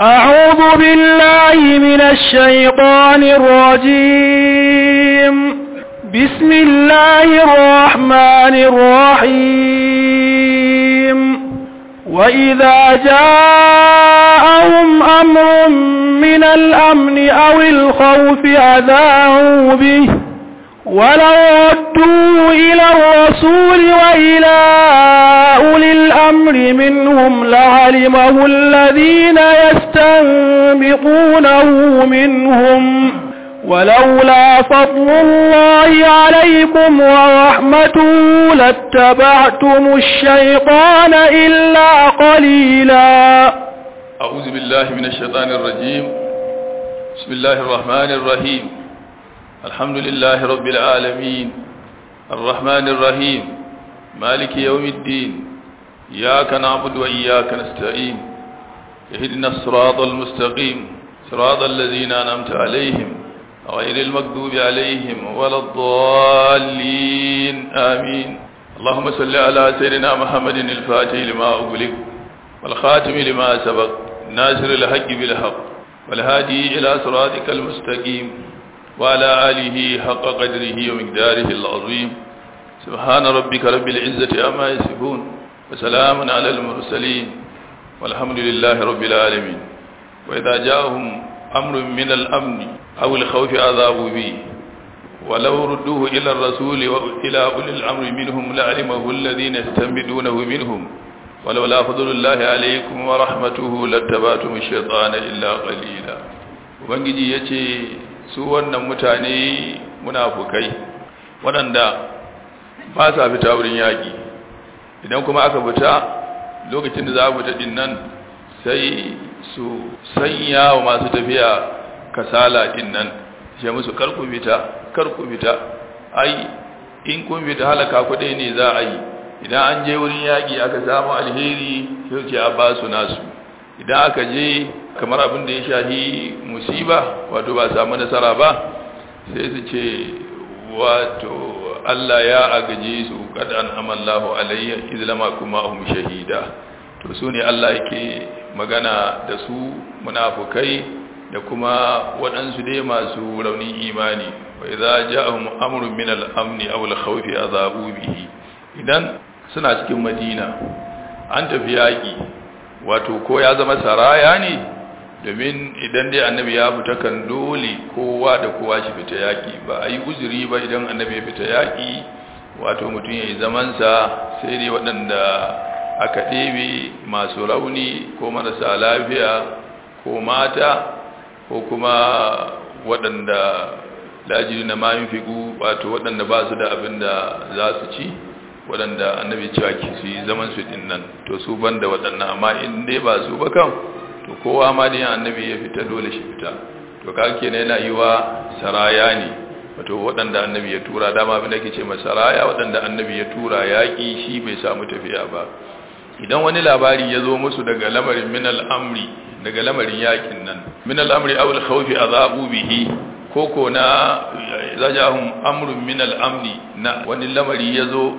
أعوذ بالله من الشيطان الرجيم بسم الله الرحمن الرحيم وإذا جاءهم أمر من الأمن أو الخوف أذاعوا به ولو ردوا إلى الرسول وإلى أولي الأمر منهم لعلمه الذين يستنبطونه منهم ولولا فضل الله عليكم ورحمته لاتبعتم الشيطان إلا قليلا أعوذ بالله من الشيطان الرجيم بسم الله الرحمن الرحيم الحمد لله رب العالمين الرحمن الرحيم مالك يوم الدين إياك نعبد وإياك نستعين اهدنا الصراط المستقيم صراط الذين أنعمت عليهم غير المكذوب عليهم ولا الضالين آمين اللهم صل على سيدنا محمد الفاتح لما أغلق والخاتم لما سبق ناصر الحق بالحق والهادي إلى صراطك المستقيم وعلى آله حق قدره ومقداره العظيم سبحان ربك رب العزة أما يصفون وسلام على المرسلين والحمد لله رب العالمين وإذا جاءهم أمر من الأمن أو الخوف أذابوا به ولو ردوه إلى الرسول وإلى أولي الأمر منهم لعلمه الذين يستنبدونه منهم ولولا فضل الله عليكم ورحمته لاتبعتم الشيطان إلا قليلا ubangiji ya ce su wannan mutane munafukai waɗanda ba sa fita wurin yaƙi idan kuma aka fita lokacin da za a fita ɗin nan sai su sanya wa masu tafiya kasala ɗin nan ce musu karku fita karku fita ai in kun fita halaka kuɗi ne za a yi idan an je wurin yaƙi aka samu alheri sai ce a ba su nasu idan aka je kamar abin da ya shahi musiba wato ba samu nasara ba sai su ce wato Allah ya agaje su kad an amallahu alayya izlama kuma hum shahida to su ne Allah yake magana da su munafukai da kuma waɗansu dai masu raunin imani wa idza ja'ahum amrun min al-amni aw al-khawfi azabu bihi idan suna cikin Madina an tafi yaki wato ko ya zama saraya ne domin idan dai annabi ya fita kan dole kowa da kowa shi fita yaki ba a yi uzuri ba idan annabi ya fita yaki wato mutum ya yi zamansa sai dai waɗanda aka ɗebe masu rauni ko marasa lafiya ko mata ko kuma waɗanda lajiri na mayin figu wato waɗanda ba su da abin da za su ci waɗanda annabi cewa ki su yi zaman su ɗin nan to su ban da waɗannan amma in dai ba su ba kan to kowa ma da annabi ya fita dole shi fita to ka ke yana yi wa saraya ne wato waɗanda annabi ya tura dama abin da ke ce masaraya waɗanda annabi ya tura yaƙi shi bai samu tafiya ba idan wani labari ya zo musu daga lamarin min al'amri daga lamarin yaƙin nan min al'amri awul khawfi azabu bihi koko na zajahum amrun min al'amni na wani lamari ya zo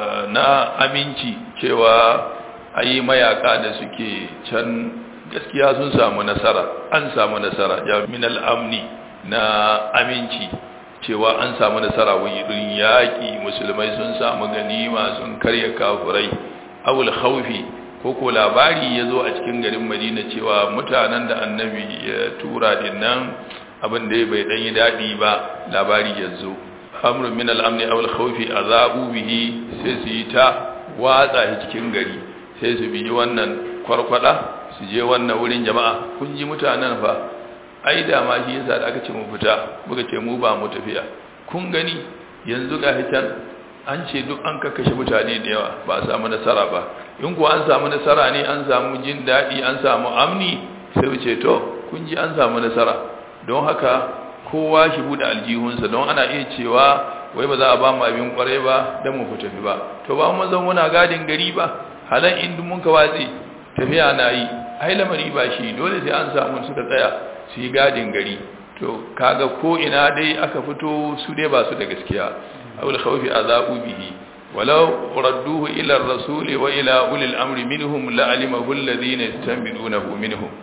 na aminci cewa ayi mayaka da suke can gaskiya sun samu nasara an samu nasara ya min al'amni na aminci cewa an samu nasara wurin yaƙi musulmai sun samu ganima sun karya kafurai awul khawfi ko ko labari ya zo a cikin garin madina cewa mutanen da annabi ya tura din nan abin da bai dan yi daɗi ba labari ya zo amrun min al'amni awul khawfi azabu bihi sai su yi ta watsa shi cikin gari sai su bi wannan kwarkwada su je wannan wurin jama'a kun ji mutanen fa ai da ma shi yasa da aka ce mu fita muka ce mu ba mu tafiya kun gani yanzu ga hitan an ce duk an kakkashe mutane da yawa ba a samu nasara ba in kuwa an samu nasara ne an samu jin daɗi an samu amni sai mu ce to kun ji an samu nasara don haka kowa shi buɗe aljihunsa don ana iya cewa wai ba za a ba mu abin kwarai ba don mu tafi ba to ba mu zan muna gadin gari ba halan in mun ka watsi tafiya na yi ai lamari ba shi dole sai an samu suka tsaya su yi gadin gari to kaga ko ina dai aka fito su dai ba su da gaskiya awul khawfi azabu bihi walau radduhu ila ar-rasul wa ila ulil amri minhum la'alimahu alladhina yastanbidunahu minhum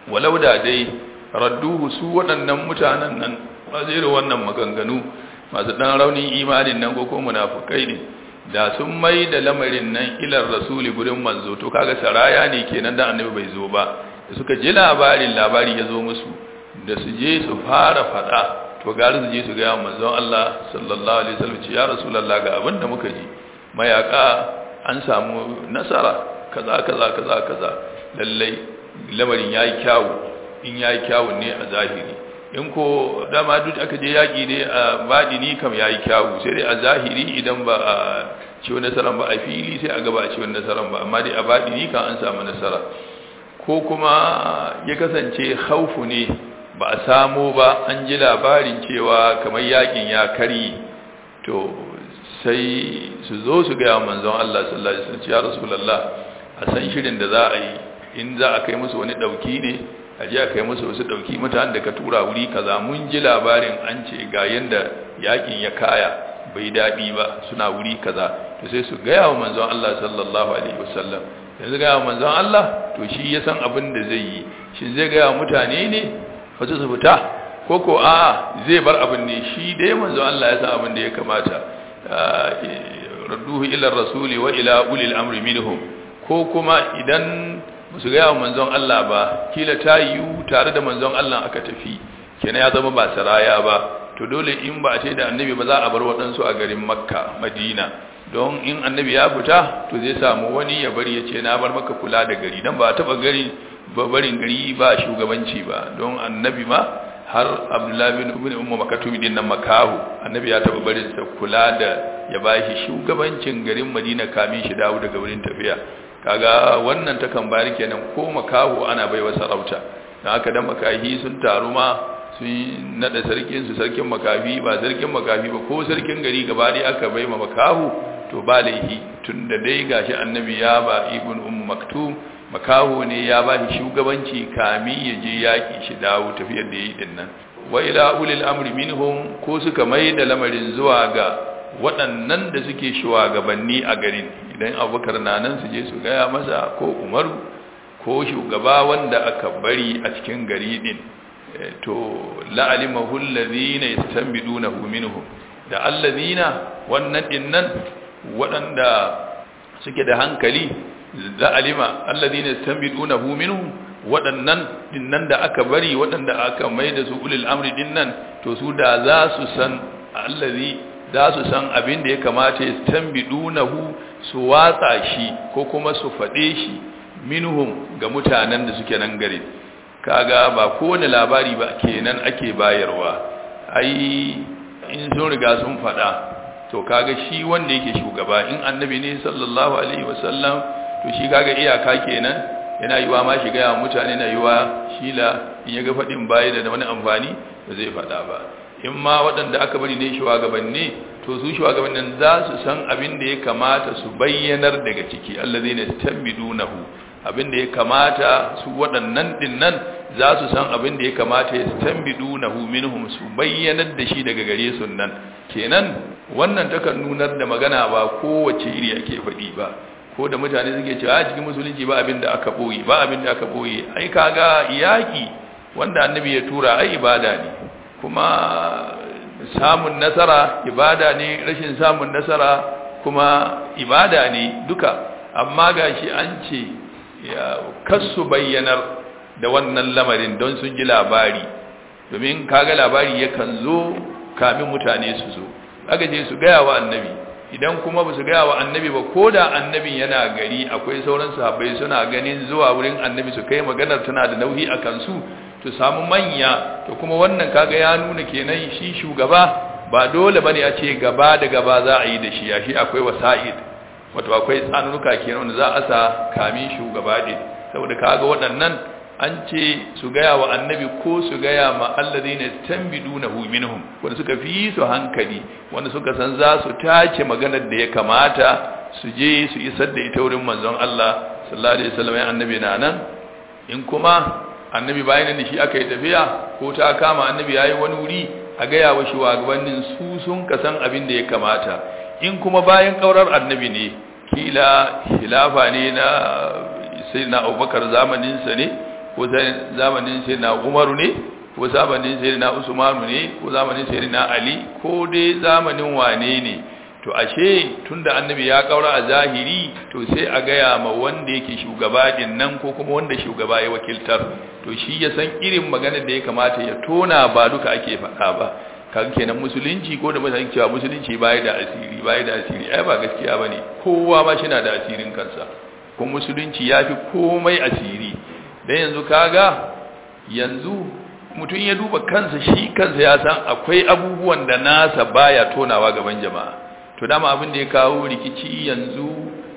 walau da dai radduhu su waɗannan mutanen nan ba zai wannan maganganu masu ɗan raunin imanin nan ko munafukai ne da sun mai da lamarin nan ilar rasuli gurin manzo to kaga saraya ne kenan da annabi bai zo ba da suka ji labarin labari ya zo musu da su je su fara faɗa to gari su je su ga manzon Allah sallallahu alaihi wasallam ya rasulullah ga abin da muka ji mayaka an samu nasara kaza kaza kaza kaza lallai lamarin yayi kyawu in yayi kyawu ne a zahiri in ko dama duk aka je yaki ne a badini kam yayi kyawu sai dai a zahiri idan ba a ciwo nasaran ba a fili sai a gaba a ciwon nasaran ba amma dai a badini kan an samu nasara ko kuma ya kasance haufu ne ba a samo ba an ji labarin cewa kamar yakin ya kari to sai su zo su gaya manzon Allah sallallahu alaihi wasallam ya rasulullah a san shirin da za a yi in za a kai musu wani dauki ne a je a kai musu wasu dauki mutanen da ka tura wuri kaza mun ji labarin an ce ga yanda yakin ya kaya bai dadi ba suna wuri kaza to sai su gaya wa manzon Allah sallallahu alaihi wasallam yanzu gaya wa manzon Allah to shi ya san abin da zai yi shin zai gaya wa mutane ne wasu su fita ko ko a zai bar abin ne shi dai manzon Allah ya san abin da ya kamata radduhu ila rasuli wa ila ulil amri minhum ko kuma idan musu gaya wa manzon Allah ba kila ta yiwu tare da manzon Allah aka tafi kenan ya zama ba saraya ba to dole in ba a ce da annabi ba za a bar waɗansu a garin makka madina don in annabi ya fita to zai samu wani ya bari ya ce na bar maka kula da gari dan ba a taɓa gari ba barin gari ba shugabanci ba don annabi ma har abdullahi bin ibn ummu makatumi din nan makahu annabi ya taɓa barin sa kula da ya bashi shugabancin garin madina kamin shi dawo daga wurin tafiya kaga wannan takan bayar kenan ko makahu ana baiwa sarauta dan haka dan makahi sun taru ma sun nada sarkin su sarkin makafi ba sarkin makafi ba ko sarkin gari gaba dai aka bai ma makahu to ba laihi tunda dai gashi annabi ya ba ibn ummu maktum makahu ne ya ba shi shugabanci kami ya je yaki shi dawo tafiyar da yi din nan wa ila ulil amri minhum ko suka mai da lamarin zuwa ga waɗannan da suke shugabanni a garin idan abubakar na nan su je su gaya masa ko umaru ko shugaba wanda aka bari a cikin gari din to la'alimahu allazina yastanbidunahu minhum da allazina wannan dinnan waɗanda suke da hankali la'alima allazina yastanbidunahu minhum waɗannan dinnan da aka bari waɗanda aka mai da su ulil amri dinnan to su da za su san allazi za su san abin da ya kamata yastanbidunahu su watsa shi ko kuma su faɗe shi minhum ga mutanen da suke nan gari kaga ba kowane labari ba kenan ake bayarwa ai in sun riga sun faɗa to kaga shi wanda yake shugaba in annabi ne sallallahu alaihi wasallam to shi kaga iyaka kenan yana yiwa ma shiga ya mutane na yiwa shila in ya ga faɗin baya da wani amfani ba zai faɗa ba in ma waɗanda aka bari ne shugabanni to su shugabannin za su san abin da ya kamata su bayyanar daga ciki allazina tambidunahu abin da ya kamata su waɗannan dinnan za su san abin da ya kamata ya tambidunahu minhum su bayyanar da shi daga gare su nan kenan wannan takan nunar da magana ba kowace iri ake faɗi ba ko da mutane suke cewa a cikin musulunci ba abin da aka boye ba abin da aka boye ai kaga yaki wanda annabi ya tura ai ibada ne kuma samun nasara ibada ne rashin samun nasara kuma ibada ne duka amma gashi an ce ya kasu bayyanar da wannan lamarin don sun ji labari domin kaga labari yakan zo kamin mutane su zo aka ce su gaya wa annabi idan kuma ba su gaya wa annabi ba ko da annabin yana gari akwai sauran sahabbai suna ganin zuwa wurin annabi su kai maganar tana da nauyi a kansu to samu manya to kuma wannan kaga ya nuna kenan shi shugaba ba dole bane a ce gaba da gaba za a yi da shi ya shi akwai wasa'id wato akwai tsanuka kenan wanda za a sa kamin shugaba din saboda kaga waɗannan an ce su gaya wa annabi ko su gaya ma alladhina tanbidunahu minhum wanda suka fi su hankali wanda suka san za su tace maganar da ya kamata su je su isar da ita wurin manzon Allah sallallahu alaihi wasallam ya annabi na nan in kuma annabi bayan da shi aka yi tafiya ko ta kama annabi yayi wani wuri a gaya wa shugabannin su sun kasan abin da ya kamata in kuma bayan kaurar annabi ne kila khilafa ne na sayyidina Abubakar zamanin sa ne ko zamanin sai na umaru ne ko zamanin sai na usmanu ne ko zamanin sai na ali ko dai zamanin wane ne to ashe tunda annabi ya kaura a zahiri to sai a gaya ma wanda yake shugaba din nan ko kuma wanda shugaba ya wakiltar to shi ya san irin magana da ya kamata ya tona ba duka ake faɗa ba kan kenan musulunci ko da mutane cewa musulunci bai da asiri bai da asiri ai ba gaskiya bane kowa ma shi na da asirin kansa kuma musulunci yafi komai asiri dan yanzu kaga yanzu mutum ya duba kansa shi kansa ya san akwai abubuwan da nasa baya tonawa gaban jama'a to dama abin da ya kawo rikici yanzu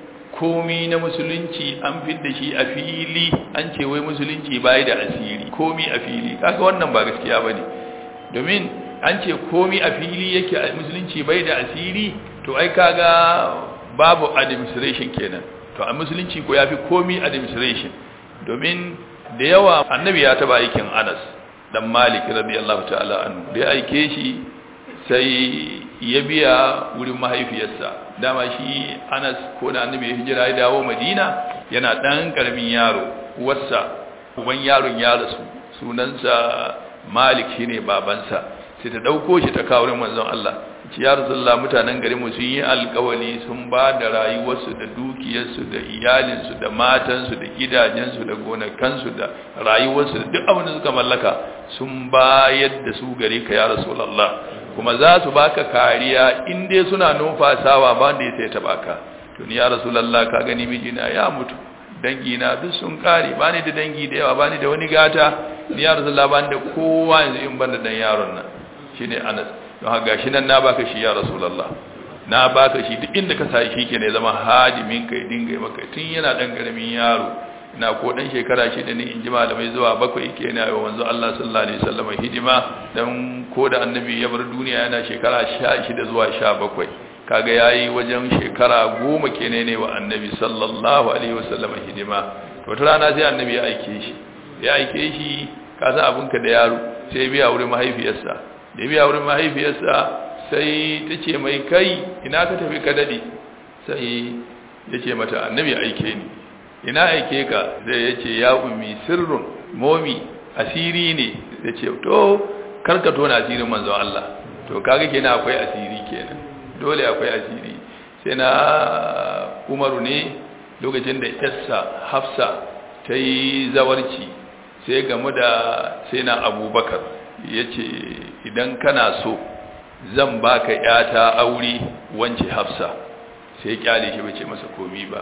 komi na musulunci an fidda shi a fili an ce wai musulunci bai da asiri komi a fili kaga wannan ba gaskiya bane domin an ce komi a fili yake a musulunci bai da asiri to ai kaga babu administration kenan to a musulunci ko yafi komi administration domin da yawa annabi ya taba aikin Anas dan Malik radiyallahu ta'ala anhu da ya aike shi sai ya biya wurin mahaifiyarsa dama shi Anas ko da annabi ya hijira ya dawo Madina yana dan karamin yaro uwarsa uban yaron ya rasu sunansa Malik shine babansa sai ta dauko shi ta kawo wurin manzon Allah ci ya rasulullah mutanen garin mu sun yi alƙawari sun ba da rayuwarsu da dukiyarsu da iyalinsu da matansu da gidajensu da gonakansu da rayuwarsu da duk abin da suka mallaka sun bayar da su gare ka ya rasulullah kuma za su baka kariya in dai suna numfasawa ba da ya sai ta baka to ni ya rasulullah ka gani mijina ya mutu dangi na duk sun kare ba ni da dangi da yawa ba ni da wani gata ni ya rasulullah ba ni da kowa yanzu in ban da dan yaron nan shine Anas don haka gashi nan na baka shi ya rasulullah na baka shi duk inda ka sai shi ke ne zama hadimin kai dinga yi maka tun yana dan karamin yaro na ko dan shekara shida ne in ji malamai zuwa bakwai ke na wa manzo Allah sallallahu alaihi wasallam hidima dan ko da annabi ya bar duniya yana shekara 16 zuwa 17 kaga yayi wajen shekara 10 kenan ne wa annabi sallallahu alaihi wasallam hidima to wata rana sai annabi ya aike shi ya aike shi ka san abinka da yaro sai biya wurin mahaifiyarsa da biya wurin mahaifiyarsa sai ta ce mai kai ina ka tafi ka dade sai ya ce mata annabi aike ni ina aike ka zai ya ce ya ummi sirrun momi asiri ne ya ce to karka tona asirin manzon Allah to kaga kenan akwai asiri kenan dole akwai asiri sai na umaru ne lokacin da yassa hafsa ta yi zawarci sai gamu da sai na abubakar ya ce idan kana so zan baka yata aure wance hafsa sai kyale shi bace masa komi ba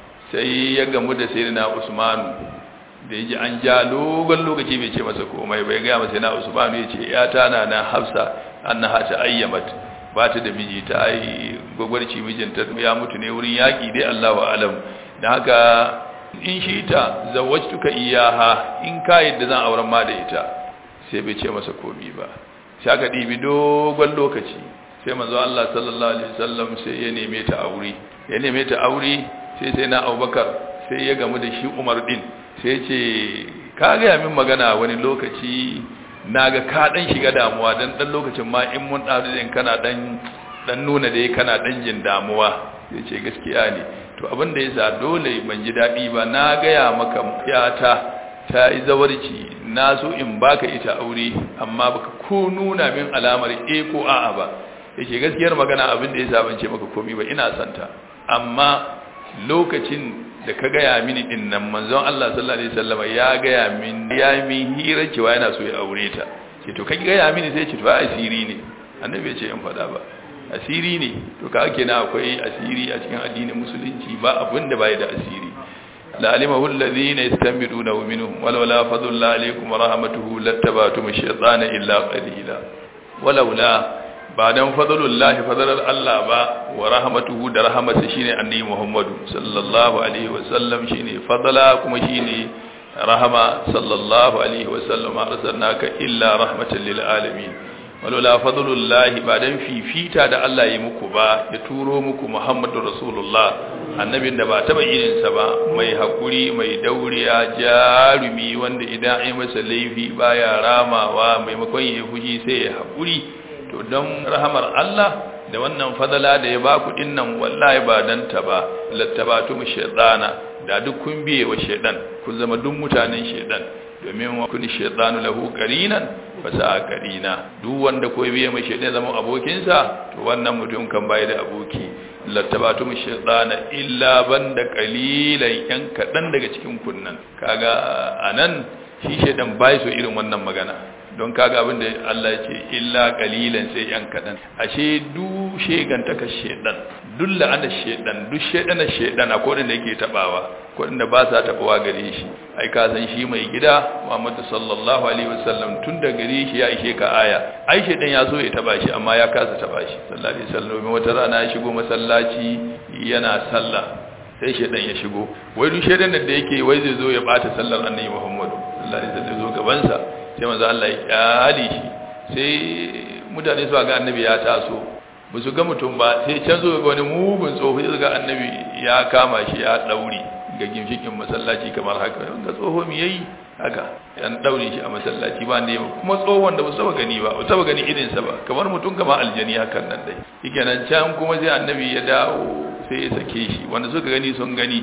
sai ya gamu da sayyidina usmanu da yaji an ja dogon lokaci bai ce masa komai bai ga masa sayyidina usmanu yace yata na na hafsa annaha ta ayyamat ba ta da miji ta ai gogwarci mijinta ya mutu ne wurin yaki dai Allahu alam dan haka in shi ta zawwajtuka iyaha in ka yadda zan auren ma da ita sai bai ce masa komi ba sai aka ɗibi dogon lokaci sai manzo Allah sallallahu alaihi wasallam sai ya neme ta aure ya neme ta aure sai sai na Abubakar sai ya gamu da shi Umar din sai ya ce ka ga min magana wani lokaci naga ka dan shiga damuwa dan dan lokacin ma in mun dawo din kana dan dan nuna dai kana dan jin damuwa sai ce gaskiya ne to abin da yasa dole ban ji dadi ba na ga ya maka yata ta yi zawarci na so in baka ita aure amma baka ko nuna min alamar e ko a'a ba yake gaskiyar magana abin da ya sabance maka komai ba ina santa amma lokacin da ka gaya mini din nan manzon Allah sallallahu alaihi wasallam ya gaya min ya min hira cewa yana so ya aure ta ce to kai gaya mini sai ce to asiri ne annabi ya ce in faɗa ba asiri ne to ka ake na akwai asiri a cikin addinin musulunci ba abin da bai da asiri لعلمه الذين يستنبطونه منهم ولولا فضل الله عليكم ورحمته لاتبعتم الشيطان إلا قليلا ولولا بعدن فضل الله فضل الله با ورحمته da rahmatsa shine annabi Muhammad sallallahu alaihi wasallam shine fadala kuma shine rahama sallallahu alaihi wasallam arsalnaka illa rahmatan lil alamin walola fadlullahi ba dan fifita da Allah ya muku ba ya turo muku Muhammadur Rasulullah annabin da ba taba irinsa ba mai hakuri mai dauriya jarumi wanda idan ai masa laifi baya ramawa maimakon ya fushi sai ya hakuri to don rahamar Allah da wannan fadala da ya baku dinnan wallahi ba dan ta ba lattabatu shaytana da duk kun biye wa shaydan kun zama duk mutanen shaydan domin wa kun shaytanu lahu qarinan fa sa qarina duk wanda ko biye mai shaytan zama abokinsa to wannan mutum kan bai da aboki lattabatu shaytana illa banda qalilan yan kadan daga cikin kunnan kaga anan shi shaytan bai so irin wannan magana don kaga abin da Allah ya ce illa qalilan sai yan kadan ashe du shegantaka shedan duk la'ana shedan duk shedana shedan akwai wanda yake tabawa ko inda ba sa tabawa gare shi ai ka san shi mai gida Muhammad sallallahu alaihi wasallam tun da gare shi ya ishe ka aya ai shedan ya so ya taba shi amma ya kasa taba shi sallallahu alaihi wasallam wata rana ya shigo masallaci yana sallah sai shedan ya shigo wai duk shedan da yake wai zai zo ya bata sallar annabi Muhammad sallallahu alaihi wasallam zo gaban sa sai manzo Allah ya kyale shi sai mutane su ga annabi ya taso ba su ga mutum ba sai can zo ga wani mugun tsoho ya ga annabi ya kama shi ya daure ga gimshikin masallaci kamar haka ga tsoho mi yayi haka yan daure shi a masallaci ba ne kuma tsohon da ba su taba gani ba ba taba gani irin sa ba kamar mutum kamar aljani hakan nan dai shikenan can kuma sai annabi ya dawo sai ya sake shi wanda suka gani sun gani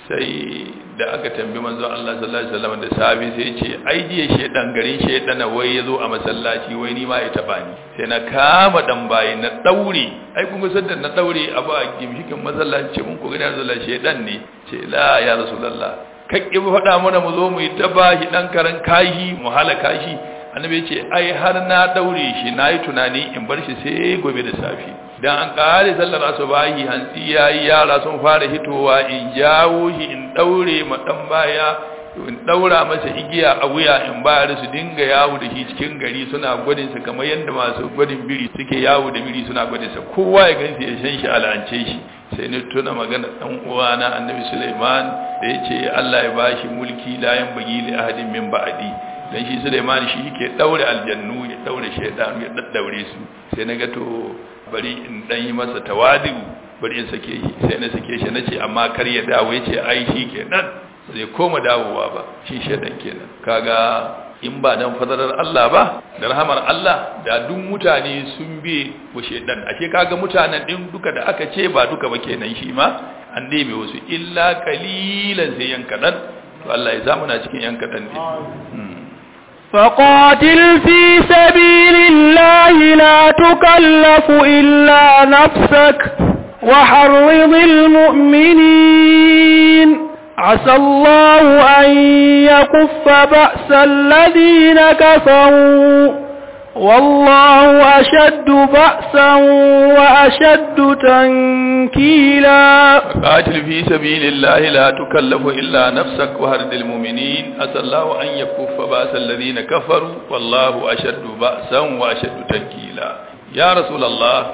sai da aka tambi manzon Allah sallallahu alaihi wasallam da sabi sai ya ce ai jiya shedan garin shedan wai yazo a masallaci wai ni ma ya taba ni sai na kama dan bayi na daure ai kun ga da na daure abu a gimshikin masallaci mun ko gani Allah shedan ne ce la ya rasulullah kakki faɗa mana mu zo mu yi ta bashi dan karan kashi mu halaka shi annabi ya ce ai har na daure shi nayi tunani in bar shi sai gobe da safi dan an kare sallar asubahi hantsi yayi yara sun fara hitowa in jawo shi in daure ma dan baya in daura masa igiya a wuya in bayar su dinga yawo da shi cikin gari suna gwadin sa kamar yanda masu gwadin biri suke yawo da biri suna gwadin sa kowa ya gansi ya san shi al'ance shi sai ni tuna magana dan uwana annabi Sulaiman da yace Allah ya bashi mulki la yan bagi li ahadin min ba'di dan shi Sulaiman shi yake daure aljannu ya daure shaytan ya daddaure su sai naga to bari in dan yi masa tawadu bari in sake shi sai na sake shi nace amma kar ya dawo yace ai shi kenan zai koma dawowa ba shi shedan kenan kaga in ba dan fadarar Allah ba da rahamar Allah da duk mutane sun bi wa shedan ashe kaga mutanen din duka da aka ce ba duka ba kenan shi ma an debe wasu illa qalilan sai yan kadan to Allah ya zamu na cikin yan kadan din فقاتل في سبيل الله لا تكلف إلا نفسك وحرض المؤمنين عسى الله أن يكف بأس الذين كفروا والله أشد بأسا وأشد تنكيلا قاتل في سبيل الله لا تكلف إلا نفسك وهرد المؤمنين أسى الله أن يكف بأس الذين كفروا والله أشد بأسا وأشد تنكيلا يا رسول الله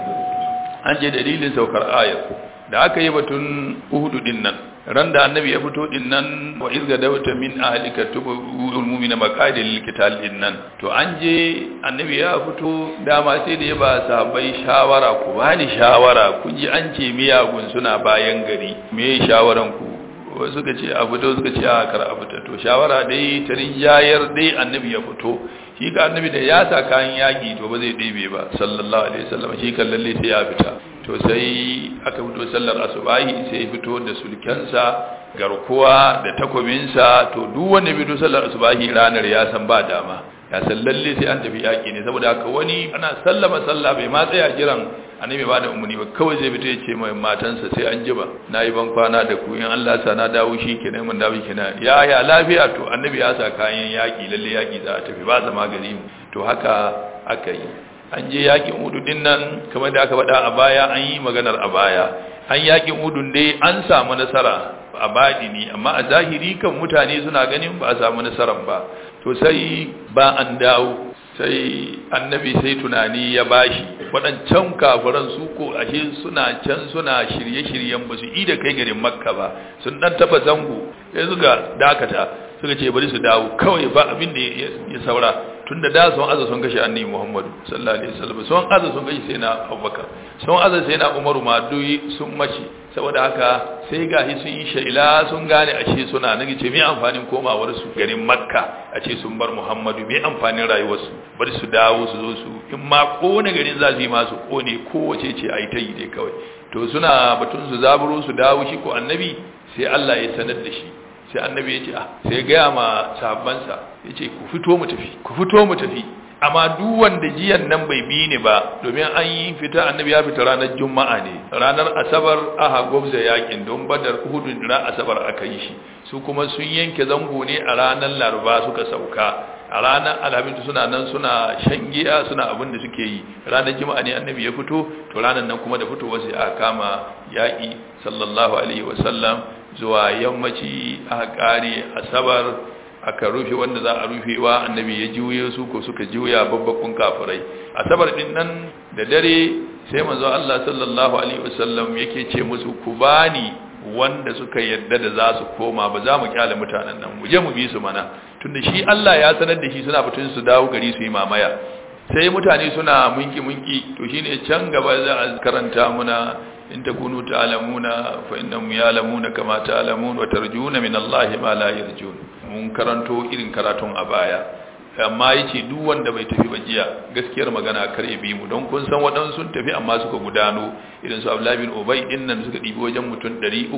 أنجي دليل سوكر آية da aka yi batun uhudu din nan ran da annabi ya fito din nan wa izga dawta min ahlika tubu mu'mina maqadil qital din nan to an je annabi ya fito dama sai da ya ba sahabbai shawara ku bani shawara kun ji an ce miyagun suna bayan gari me shawaran ku wasu suka ce a fito suka ce a kar a fita to shawara dai ta rinjayar dai annabi ya fito shi ga annabi da ya sa kayan yaki to ba zai ɗebe ba sallallahu alaihi wasallam shi kan lalle sai ya fita to sai aka fito sallar asubahi sai fito da sulkensa garkuwa da takobinsa to duk wanda fito sallar asubahi ranar ya san ba dama ya san lalle sai an tafi yaki ne saboda haka wani ana sallama sallah bai ma tsaya jiran annabi ba da umuni ba kawai zai fito ya ce mai matansa sai an jiba nayi ban kwana da ku in Allah sa na dawo shi kenan mun dawo kenan ya ya lafiya to annabi ya sa kayan yaki lalle yaki za a tafi ba zama gari to haka aka yi an je yakin udu din nan kamar da aka faɗa a baya an yi maganar a baya an yakin udun dai an samu nasara a badini amma a zahiri kan mutane suna ganin ba a samu nasarar ba to sai ba an dawo sai annabi sai tunani ya bashi waɗancan kafiran su ko ashe suna can suna shirye-shiryen ba su yi da kai garin makka ba sun ɗan taɓa zango sai suka dakata suka ce bari su dawo kawai ba abin da ya saura tun da da sun aza sun kashe annabi Muhammadu sallallahu alaihi wasallam sun aza sun kashe sai na Abubakar sun aza sai na Umaru ma duk sun mace saboda haka sai gahi sun yi sha'ila sun gane ashe suna nake ce me amfanin komawar su garin Makka a ce sun bar Muhammadu me amfanin rayuwar su bari su dawo su zo su in ma kone garin za su yi masu kone kowace ce ai ta yi dai kawai to suna batun su zaburo su dawo shi ko annabi sai Allah ya sanar da shi sai annabi ya ce ah sai ya gaya ma sahabbansa ya ce ku fito mu tafi ku fito mu tafi amma duk wanda jiyan nan bai bi ni ba domin an yi fita annabi ya fita ranar juma'a ne ranar asabar aha gwabza yakin don badar hudun ran asabar aka yi shi su kuma sun yanke zango ne a ranar laraba suka sauka a ranar alhamis suna nan suna shan giya suna abin da suke yi ranar juma'a ne annabi ya fito to ranar nan kuma da fitowa sai aka kama yaƙi sallallahu alaihi wasallam zuwa yammaci aka kare asabar aka rufe wanda za a rufewa annabi ya juye su ko suka juya babbakun kafirai asabar din nan da dare sai manzo Allah sallallahu alaihi wasallam yake ce musu ku bani wanda suka yadda da za su koma ba za mu kyale mutanen nan mu je mu bi su mana tunda shi Allah ya sanar da shi suna batun su dawo gari su yi mamaya sai mutane suna munki munki to shine can gaba za a karanta muna in takunu ta'lamuna fa innahum ya'lamuna kama ta'lamun wa tarjuna min Allah ma la yarjun mun karanto irin karatun a baya amma yace duk wanda bai tafi ba jiya gaskiyar magana kar ya bi mu don kun san waɗansu sun tafi amma suka gudano irin su Abdullah bin Ubay din nan suka dibi wajen mutum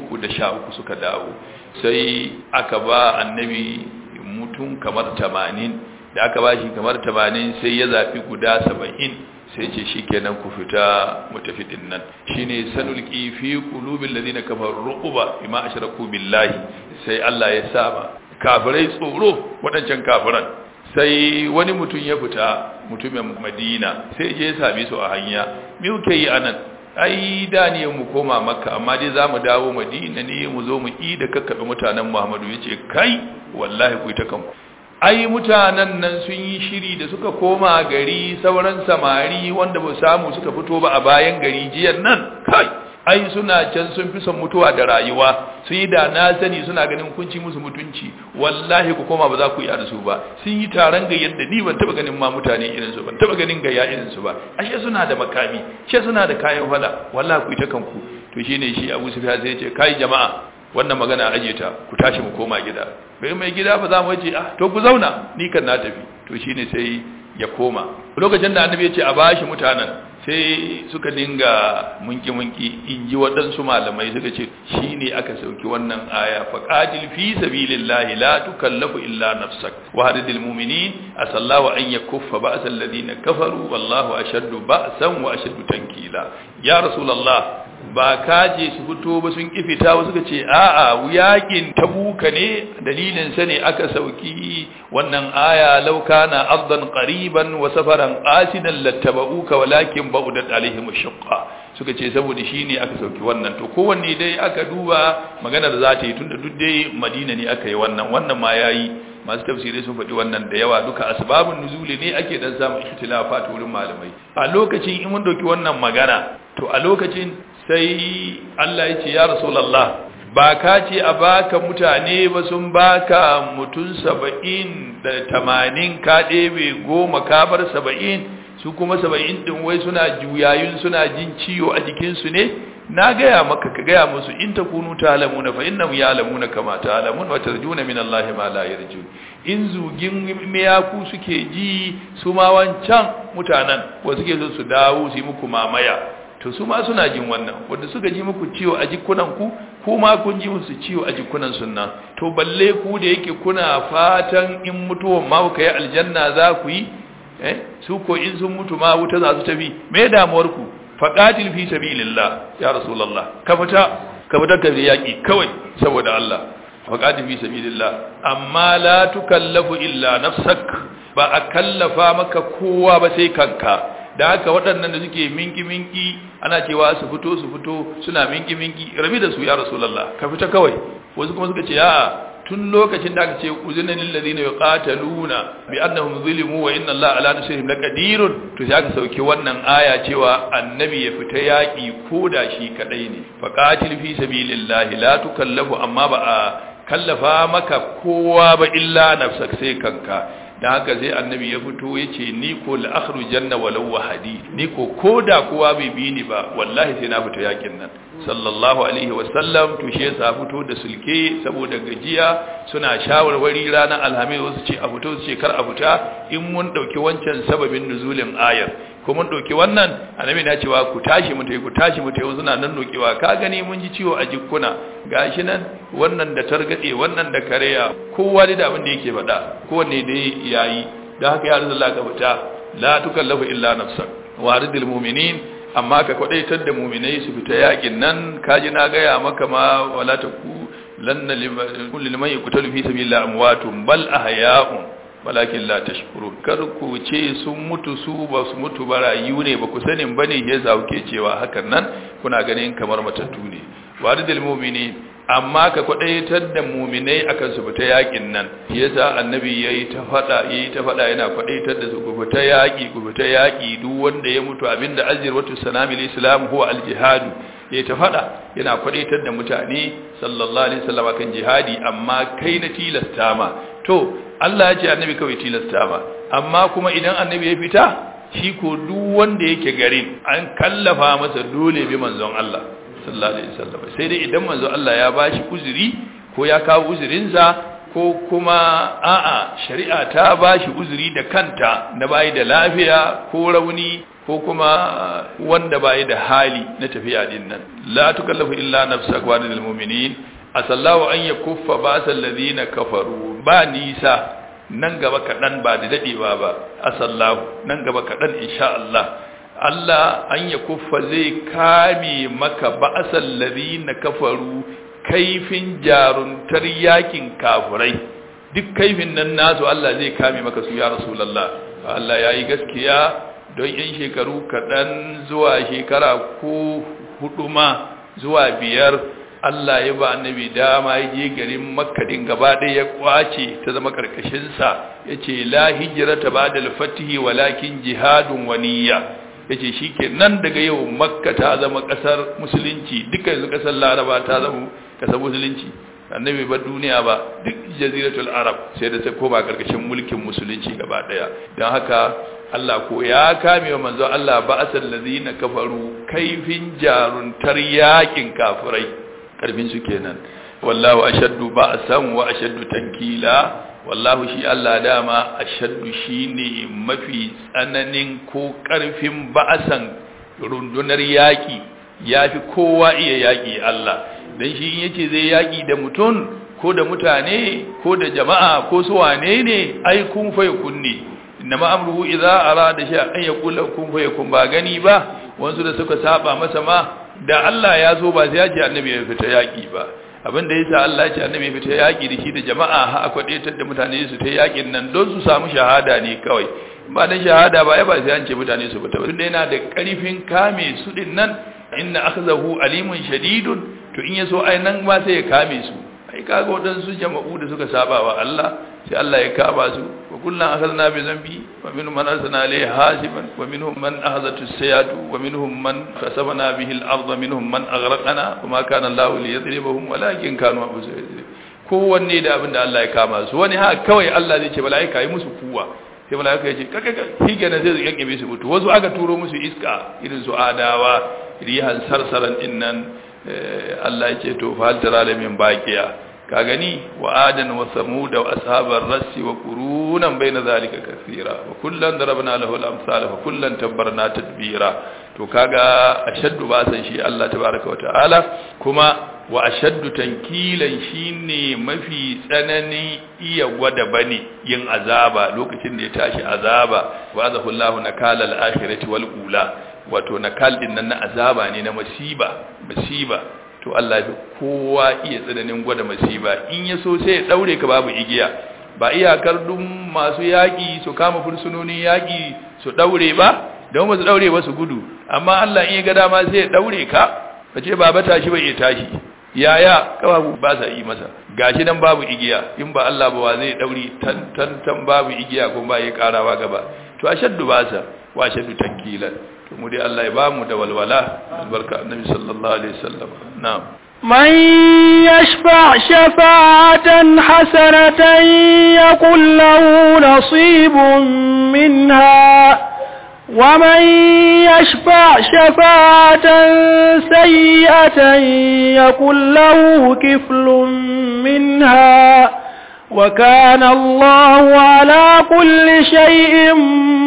313 suka dawo sai aka ba annabi mutum kamar 80 da aka ba shi kamar 80 sai ya zafi guda 70 sai ce shi kenan ku fita mu tafi din nan shine sanulqi fi qulubil ladina kafaru ruquba bima ashraku billahi sai Allah ya saba kafirai tsoro wadancan kafiran sai wani mutum ya fita mutumin Madina sai je ya same su a hanya me kuke yi anan ai da ne mu koma makka amma dai zamu dawo Madina ne mu zo mu yi da kakkabe mutanen Muhammadu yace kai wallahi ku ta kanku ai mutanen nan sun yi shiri da suka koma gari sauran samari wanda ba samu suka fito ba a bayan gari jiyan nan kai ai suna can sun fi son mutuwa da rayuwa sun yi da na sani suna ganin kunci musu mutunci wallahi ku koma ba za ku iya da su ba sun yi taron gayyar da ni ban taba ganin ma mutane irin su ban taba ganin gayya irin su ba ashe suna da makami ashe suna da kayan fada wallahi ku ita kanku to shine shi Abu Sufyan sai ya ce kai jama'a wannan magana aje ta ku tashi mu koma gida bai mai gida ba za mu ce ah to ku zauna ni kan na tafi to shine sai ya koma lokacin da annabi ya ce a bashi mutanen sai suka dinga munki munki in ji waɗansu malamai suka ce shine aka sauki wannan aya faqatil fi sabilillahi la tukallafu illa nafsak wa hadidil mu'minin asallahu an yakuffa ba'sa alladhina kafaru wallahu ashaddu ba'san wa ashaddu tankila ya rasulullah ba kaje su fito ba sun kifita ba suka ce a'a yakin tabuka ne dalilin sa ne aka sauki wannan aya law kana ardan qariban wa safaran qasidan lattaba'uka walakin ba'udat alaihim shaqqa suka ce saboda shine aka sauki wannan to kowanne dai aka duba magana da za ta yi tunda duk dai Madina ne aka yi wannan wannan ma yayi masu tafsirai sun faɗi wannan da yawa duka asbabun nuzuli ne ake dan samun ikhtilafat wurin malamai a lokacin in mun dauki wannan magana to a lokacin sai Allah ya ce ya Rasulallah ba ka ce a baka mutane ba sun baka mutum saba'in da tamanin ka ɗebe goma ka bar saba'in su kuma saba'in ɗin wai suna juyayun suna jin ciwo a jikinsu ne na gaya maka ka gaya musu in ta kunu ta alamuna fa inna ya alamuna kama ta alamun wa tarjuna min Allah ma la yarjun in zugin miyaku suke ji su ma wancan mutanen wa suke so su dawo su yi muku mamaya to su ma suna jin wannan wanda suka ji muku ciwo a jikunan ku kuma kun ji musu ciwo a jikunan sunna to balle ku da yake kuna fatan in mutuwan ma ku yi aljanna za ku yi eh su ko in sun mutu ma wuta za su tafi me damuwar ku faqatil fi sabilillah ya rasulullah ka fita ka fita ka yaki kawai saboda Allah faqatil fi sabilillah amma la tukallafu illa nafsak ba a kallafa maka kowa ba sai kanka da haka waɗannan da suke minki-minki ana cewa su fito su fito suna minki-minki rabi da su ya rasulallah ka fita kawai wasu kuma suka ce ya tun lokacin da aka ce uzunan lillazina yuqataluna bi annahum zulimu wa inna allaha ala nasrihim laqadirun to sai aka sauke wannan aya cewa annabi ya fita yaki koda shi kadai ne faqatil fi sabilillahi la tukallafu amma ba a kallafa maka kowa ba illa nafsak sai kanka da haka sai annabi ya fito ya ce ni ko la'akhru janna walau wahadi ni ko koda kowa bai bi ni ba wallahi sai na fita yakin nan sallallahu alaihi wasallam to shi yasa fito da sulke saboda gajiya suna shawarwari ranar alhamis wasu ce a fito su ce kar a fita in mun dauki wancan sababin nuzulin ayar ko mun dauki wannan annabi na cewa ku tashi mu tayi ku tashi mu tayi suna nan nokewa ka gani mun ji ciwo a jikkuna gashi nan wannan da targade wannan da kareya kowa da abin da yake faɗa kowanne dai yayi dan haka ya rasulullah ka fita la tukallafu illa nafsak waridul mu'minin amma ka kwadaitar da mu'minai su fita yakin nan kaji na gaya maka ma wala taku lanna kullu liman yuqtalu fi sabilillah amwatun bal ahya'un walakin la tashkurun kar ku ce sun mutu su ba su mutu ba rayu ne ba ku sanin bane yasa kuke cewa hakan nan kuna ganin kamar matattu ne waridul mu'minin amma ka kwadaitar da muminai akan su fita yakin nan yasa annabi yayi ta fada yayi ta fada yana kwadaitar da su ku fita yaki ku fita yaki duk wanda ya mutu abinda azirwatu sanamil islam huwa aljihad yayi ta fada yana kwadaitar da mutane sallallahu alaihi wasallam kan jihadi amma kai na tilasta ma to Allah ya ce annabi kawai tilasta ma amma kuma idan annabi ya fita shi ko duk wanda yake garin an kallafa masa dole bi manzon Allah sallallahu alaihi wasallam sai dai idan manzo Allah ya bashi uzuri ko ya kawo uzurinsa ko kuma a'a shari'a ta bashi uzuri da kanta na bayi da lafiya ko rauni ko kuma wanda bayi da hali na tafiya din nan la tukallafu illa nafsaka wa lil mu'minin asallahu an yakuffa ba'sal ladina kafaru ba nisa nan gaba kadan ba da dadewa ba asallahu nan gaba kadan insha Allah Allah an ya kuffa zai kame maka ba'asal ladina kafaru kaifin jaruntar yakin kafurai duk kaifin nan nasu Allah zai kame maka su ya rasulullah Allah yayi gaskiya don yan shekaru kaɗan zuwa shekara ko hudu ma zuwa biyar Allah ya ba annabi dama ya je garin Makka din gaba ɗaya ya kwace ta zama karkashin sa yace la hijrata ba'da al-fath walakin jihadun wa niyya yace shike nan daga yau Makka ta zama kasar musulunci duka yanzu kasar Laraba ta zama kasar musulunci annabi ba duniya ba duk jaziratul arab sai da ta koma karkashin mulkin musulunci gaba daya don haka Allah ko ya kame wa manzo Allah ba asal ladina kafaru kaifin jaruntar yakin kafirai karfin su kenan wallahu ashaddu ba'san wa ashaddu tankila wallahu shi Allah dama ashaddu shine mafi tsananin ko karfin ba'san rundunar yaki yafi kowa iya yaki Allah dan shi in yace zai yaki da mutum ko da mutane ko da jama'a ko su wane ne ai kun fa kunni inma amruhu idza arada shay an yaqula kun fa yakun ba gani ba wansu da suka saba masa ma da Allah ya so ba sai ya ce annabi ya fita yaki ba abin da yasa Allah ya ce annabi ya fita yaki da shi da jama'a ha aka daitar da mutane su ta yakin nan don su samu shahada ne kawai ba dan shahada ba ai ba sai an ce mutane su fita ba tunda yana da karfin kame su din nan inna akhzahu alimun shadidun to in yaso ai nan ma sai ya kame su ai kaga wadansu jama'u da suka saba wa Allah sai Allah ya kaba su wa kullun akhadna bi zambi wa minhum man arsalna alayhi hasiban wa minhum man akhadhatu as-sayatu wa minhum man khasabna bihi al-ardh minhum man aghraqna wa ma kana Allah liyadribahum walakin kanu anfusahum kowanne da abin da Allah ya kama su wani ha kawai Allah zai ce malaika yi musu kuwa sai malaika ya ce kaka hige na zai yanke su mutu wasu aka turo musu iska irin su adawa rihan sarsaran dinnan Allah ya ce to fa hal tara da min baqiya ka gani wa adan wa samud wa ashabar rassi wa qurunan baina zalika kaseera wa kullan darabna lahu al-amsal fa kullan tabbarna tadbira to kaga ashaddu ba san shi Allah tabaaraka wa ta'ala kuma wa ashaddu tankilan shine mafi tsanani iya gwada bane yin azaba lokacin da ya tashi azaba wa azahu Allahu nakala al-akhirati wal ula wato nakal din nan na azaba ne na masiba masiba to Allah ya kowa iya tsananin gwada masiba in ya so sai ya daure ka babu igiya ba iyakar dun masu yaki su kama fursunonin yaki su daure ba don ba su daure ba su gudu amma Allah in ya ga dama sai ya daure ka kace baba tashi bai iya tashi yaya kababu ba sa yi masa gashi nan babu igiya in ba Allah ba wa zai dauri tan tan tan babu igiya kuma ba ya karawa gaba to ashaddu ba sa wa ashaddu tankilan to mu dai Allah ya ba mu da walwala albarka annabi sallallahu alaihi wasallam na'am من يشفع شفاعة حسنة يكن له نصيب منها ومن يشفع شفاعة سيئة يكن له كفل منها وكان الله على كل شيء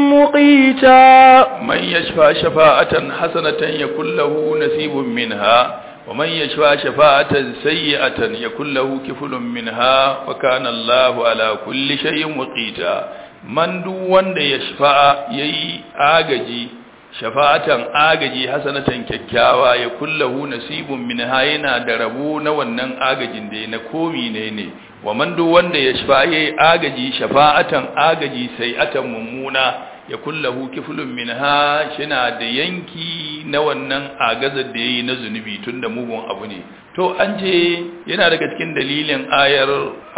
مقيتا من يشفع شفاعة حسنة يكن له نصيب منها ومن يشفع شفاعة سيئة يكن له كفل منها وكان الله على كل شيء مقيتا man duk wanda ya shafa'a yayi agaji shafa'atan agaji hasanatan kyakkyawa ya kullahu nasibun minha yana da rabo na wannan agajin da na komi ne ne wa man duk wanda ya shafa'a yayi agaji shafa'atan agaji sai'atan mummuna ya kullahu kiflun minha shina da yanki na wannan agazar da yayi na zunubi tunda mugun abu ne to an ce yana daga cikin dalilin ayar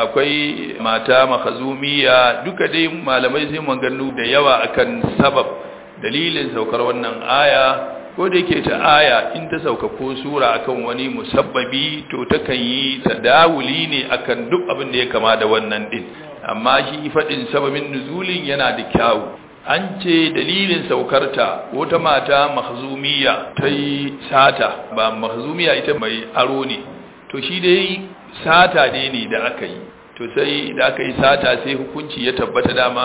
akwai mata makazumiya duka dai malamai sai maganu da yawa akan sabab dalilin saukar wannan aya ko da yake ta aya in ta sauka ko sura akan wani musabbabi to takan yi tadawuli ne akan duk abin da ya kama da wannan din amma shi fadin sababin nuzulin yana da kyawu an ce dalilin saukarta wata mata mahzumiya ta yi sata ba mahzumiya ita mai aro ne to shi dai sata ne ne da aka yi to sai da aka yi sata sai hukunci ya tabbata dama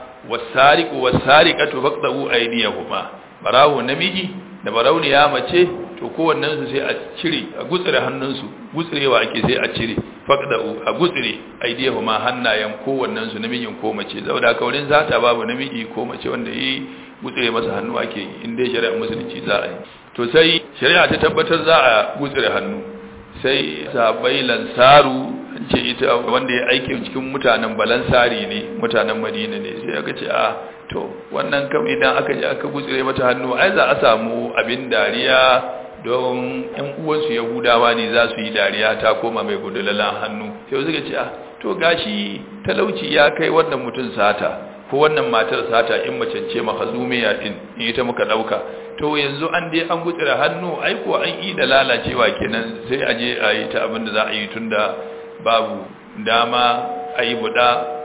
wasariqu wasariqatu faqdu aydiyahuma barawo namiji da barauniya mace to kowannen su sai a cire a gutsire hannunsu gutsurewa ake sai a cire faqdu a gutsire aydiyahuma hannayen kowannen su namijin ko mace saboda haka wurin zata babu namiji ko mace wanda yi gutsire masa hannu ake yi in dai shari'a musulunci za a yi to sai shari'a ta tabbatar za a gutsire hannu sai sahabbai lansaru an ce ita wanda ya aike cikin mutanen balansari ne mutanen madina ne sai aka ce a to wannan kam idan aka je aka gutsire mata hannu ai za a samu abin dariya don yan uwansu yahudawa ne za su yi dariya ta koma mai gudulalan hannu sai suka ce a to gashi talauci ya kai wannan mutum sata ko wannan matar sata in mace ce mahazumiya din in ita muka dauka to yanzu an dai an gutsira hannu ai ko an yi da lalacewa kenan sai a je a yi ta abin da za a yi tunda babu dama a yi buɗa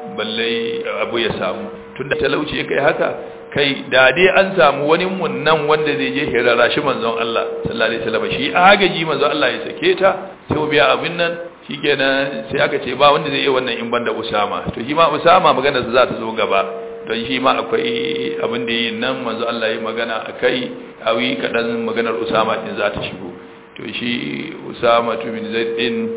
balle abu ya samu tunda talauci ya kai haka kai da dai an samu wani munnan wanda zai je hirara shi manzon Allah sallallahu alaihi wasallam shi agaji manzon Allah ya sake ta sai biya abin nan shikenan sai aka ce ba wanda zai yi wannan in banda Usama to shi ma Usama magana za ta zo gaba don shi ma akwai abin da yi nan manzo Allah ya magana akai awi kadan maganar Usama din za ta shigo to shi Usama bin Zaid din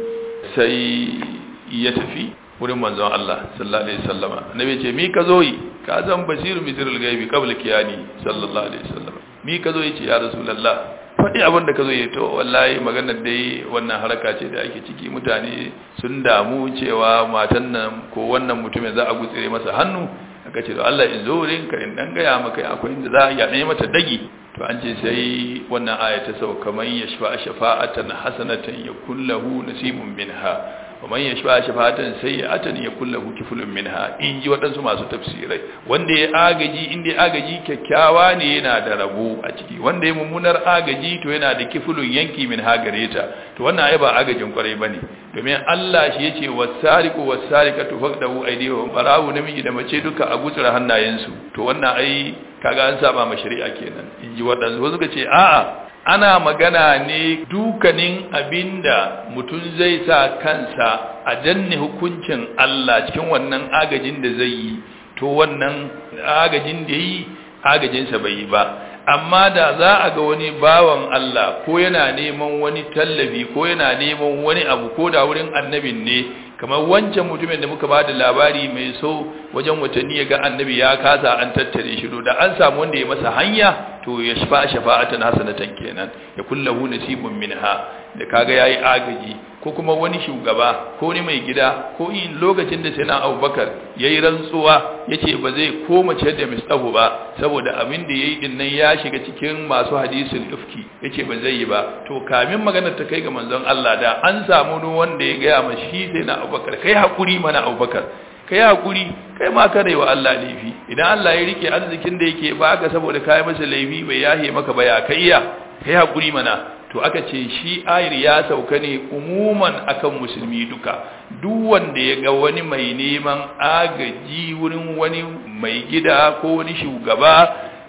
sai ya tafi wurin manzon Allah sallallahu alaihi wasallama annabi ce mi ka zo yi ka zan basiru misrul gaibi qabla kiyani sallallahu alaihi wasallam mi ka zo yi ce ya rasulullah faɗi abin da ka zo yi to wallahi maganar dai wannan haraka ce da ake ciki mutane sun damu cewa matan nan ko wannan mutumin za a gutsire masa hannu aka ce to Allah in zo wurin ka in dan gaya maka akwai inda za a yaɗe mata dagi to an ce sai wannan aya ta sauka man yashfa shafa'atan hasanatan yakul lahu nasibun minha wa man yashfa shafa'atan sayyi'atan yakul lahu kiflun minha in ji waɗansu masu tafsirai wanda ya agaji inda agaji kyakkyawa ne yana da rabo a ciki wanda ya mummunar agaji to yana da kiflun yanki min ha gare ta to wannan ai ba agajin kwarai bane domin Allah shi yace wasariqu wasariqatu faqdahu aydihum barawu namiji da mace duka a gutsura hannayensu to wannan ai kaga an saba ma shari'a kenan in ji waɗansu wasu ce a'a ana magana ne dukanin abinda mutum zai sa kansa a danne hukuncin Allah cikin wannan agajin da zai yi to wannan agajin da yi agajinsa bai yi ba amma da za a ga wani bawan Allah ko yana neman wani tallafi ko yana neman wani abu ko da wurin annabin ne kamar wancan mutumin da muka ba da labari mai so wajen watanni ya ga annabi ya kasa an tattare shi da an samu wanda ya masa hanya to ya shafa shafa'atan hasanatan kenan ya kullahu nasibun minha da kaga yayi agaji ko kuma wani shugaba ko wani mai gida ko in lokacin da sayyidina Abubakar yayi rantsuwa yace ba zai koma ce da mistahu ba saboda abin da yayi din nan ya shiga cikin masu hadisul ifki yace ba zai yi ba to kamin maganar ta kai ga manzon Allah da an samu wanda ya ga ma shi sayyidina Abubakar kai hakuri mana Abubakar kai hakuri kai ma kada wa Allah laifi idan Allah ya rike arzikin da yake baka saboda kai masa laifi bai yahe maka ba ya kai iya kai hakuri mana to aka ce shi ayir ya sauka ne umuman akan musulmi duka duk wanda ya ga wani mai neman agaji wurin wani mai gida ko wani shugaba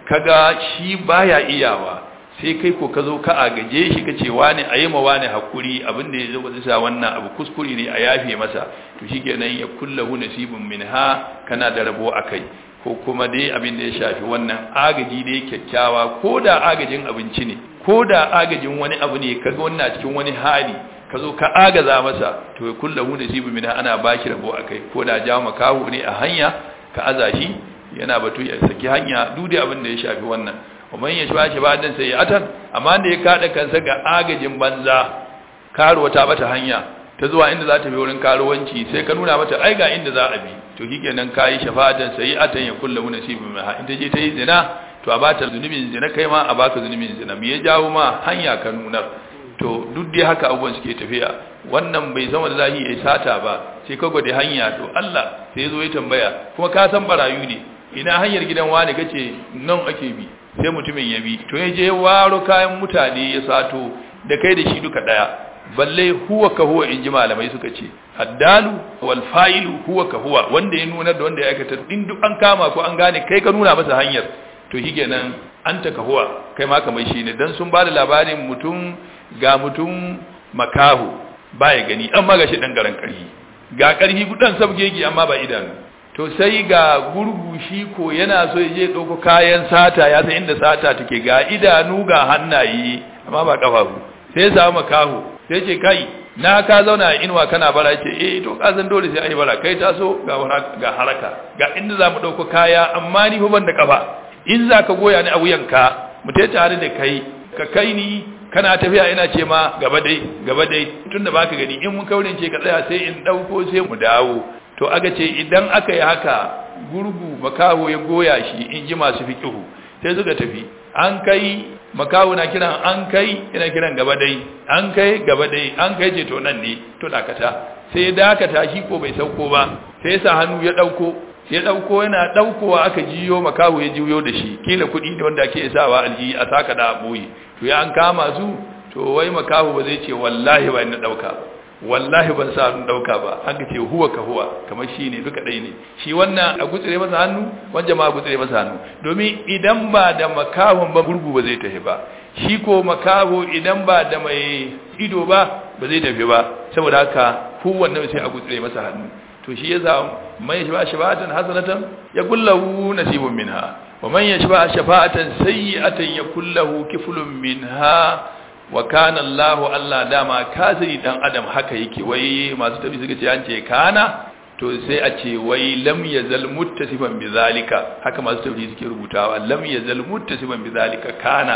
kaga shi baya iyawa sai kai ko ka zo ka agaje shi kace wani ayi ma wani hakuri abin da ya zo sa wannan abu kuskure ne a yafe masa to shikenan ya kullahu nasibun minha kana da rabo akai ko kuma dai abin da ya shafi wannan agaji dai kyakkyawa ko da agajin abinci ne ko da agajin wani abu ne kaga wannan cikin wani hali ka zo ka agaza masa to ya kullahu nasibun minha ana baki rabo akai ko da jawo makaho ne a hanya ka aza shi yana batu ya saki hanya duk da abin da ya shafi wannan ومن يشبع شبادا سيئة amma da ya kada kansa ga agajin banza karuwa ta bata hanya ta zuwa inda za ta bi wurin karuwanci sai ka nuna mata ai ga inda za a bi to shikenan kai shafa'atan sayi'atan ya kullu nasibun minha in ta je ta yi zina to a bata zunubin zina kai ma a baka zunubin zina me ya jawo ma hanya ka nuna to duk dai haka abubuwan suke tafiya wannan bai zama da zahi ya sata ba sai ka gode hanya to Allah sai zo ya tambaya kuma ka san barayu ne ina hanyar gidan wani kace nan ake bi sai mutumin ya bi to ya je waro kayan mutane ya sato da kai da shi duka daya balle huwa ka huwa in ji malamai suka ce addalu wal fa'ilu huwa ka huwa wanda ya nuna da wanda ya aikata in duk an kama ko an gane kai ka nuna masa hanyar to shikenan anta ka huwa kai ma kamar shi ne dan sun ba da labarin mutum ga mutum makahu baya gani amma ga shi dan garan karhi ga karhi gudan sabgegi amma ba idanu to sai ga gurgu shi ko yana so ya je ɗauko kayan sata ya san inda sata take ga idanu ga hannaye amma ba ƙafafu sai ya samu makaho sai ce kai na ka zauna a inuwa kana bara ce eh to ka san dole sai ai bara kai taso ga ga haraka ga inda za mu ɗauko kaya amma ni ban da ƙafa in za ka goya ni a wuyanka mu ta tare da kai ka kai ni kana tafiya ina ce ma gaba dai gaba dai tunda baka gani in mun kaurin ce ka tsaya sai in ɗauko sai mu dawo to aga ce idan aka yi haka gurgu makaho ya goya shi in ji masu fiƙihu sai suka tafi an kai makaho na kiran an kai ina kiran gaba dai an kai gaba dai an kai ce to nan ne to dakata sai ya dakata shi ko bai sauko ba sai sa hannu ya dauko ya dauko yana daukowa aka jiyo makaho ya jiyo da shi kila kuɗi ne wanda ake sawa alji a saka da boye to ya an kama su to wai makaho ba zai ce wallahi ba ni dauka ba wallahi ban sa hannun dauka ba an ce huwa ka huwa kamar shi ne duka ɗaya ne shi wannan a gutsire masa hannu wanda ma a gutsire masa hannu domin idan ba da makahon ba gurgu ba zai tafi ba shi ko makaho idan ba da mai ido ba ba zai tafi ba saboda haka kowanne sai a gutsire masa hannu to shi yasa man yashba shafa'atan hasanatan yakullahu nasibun minha wa man yashba shafa'atan sayyi'atan yakullahu kiflun minha wa kana Allahu Allah dama kasiri dan adam haka yake wai masu tafi suka ce an ce kana to sai a ce wai lam yazal muttasifan bizalika haka masu tafi suke rubutawa lam yazal muttasifan bizalika kana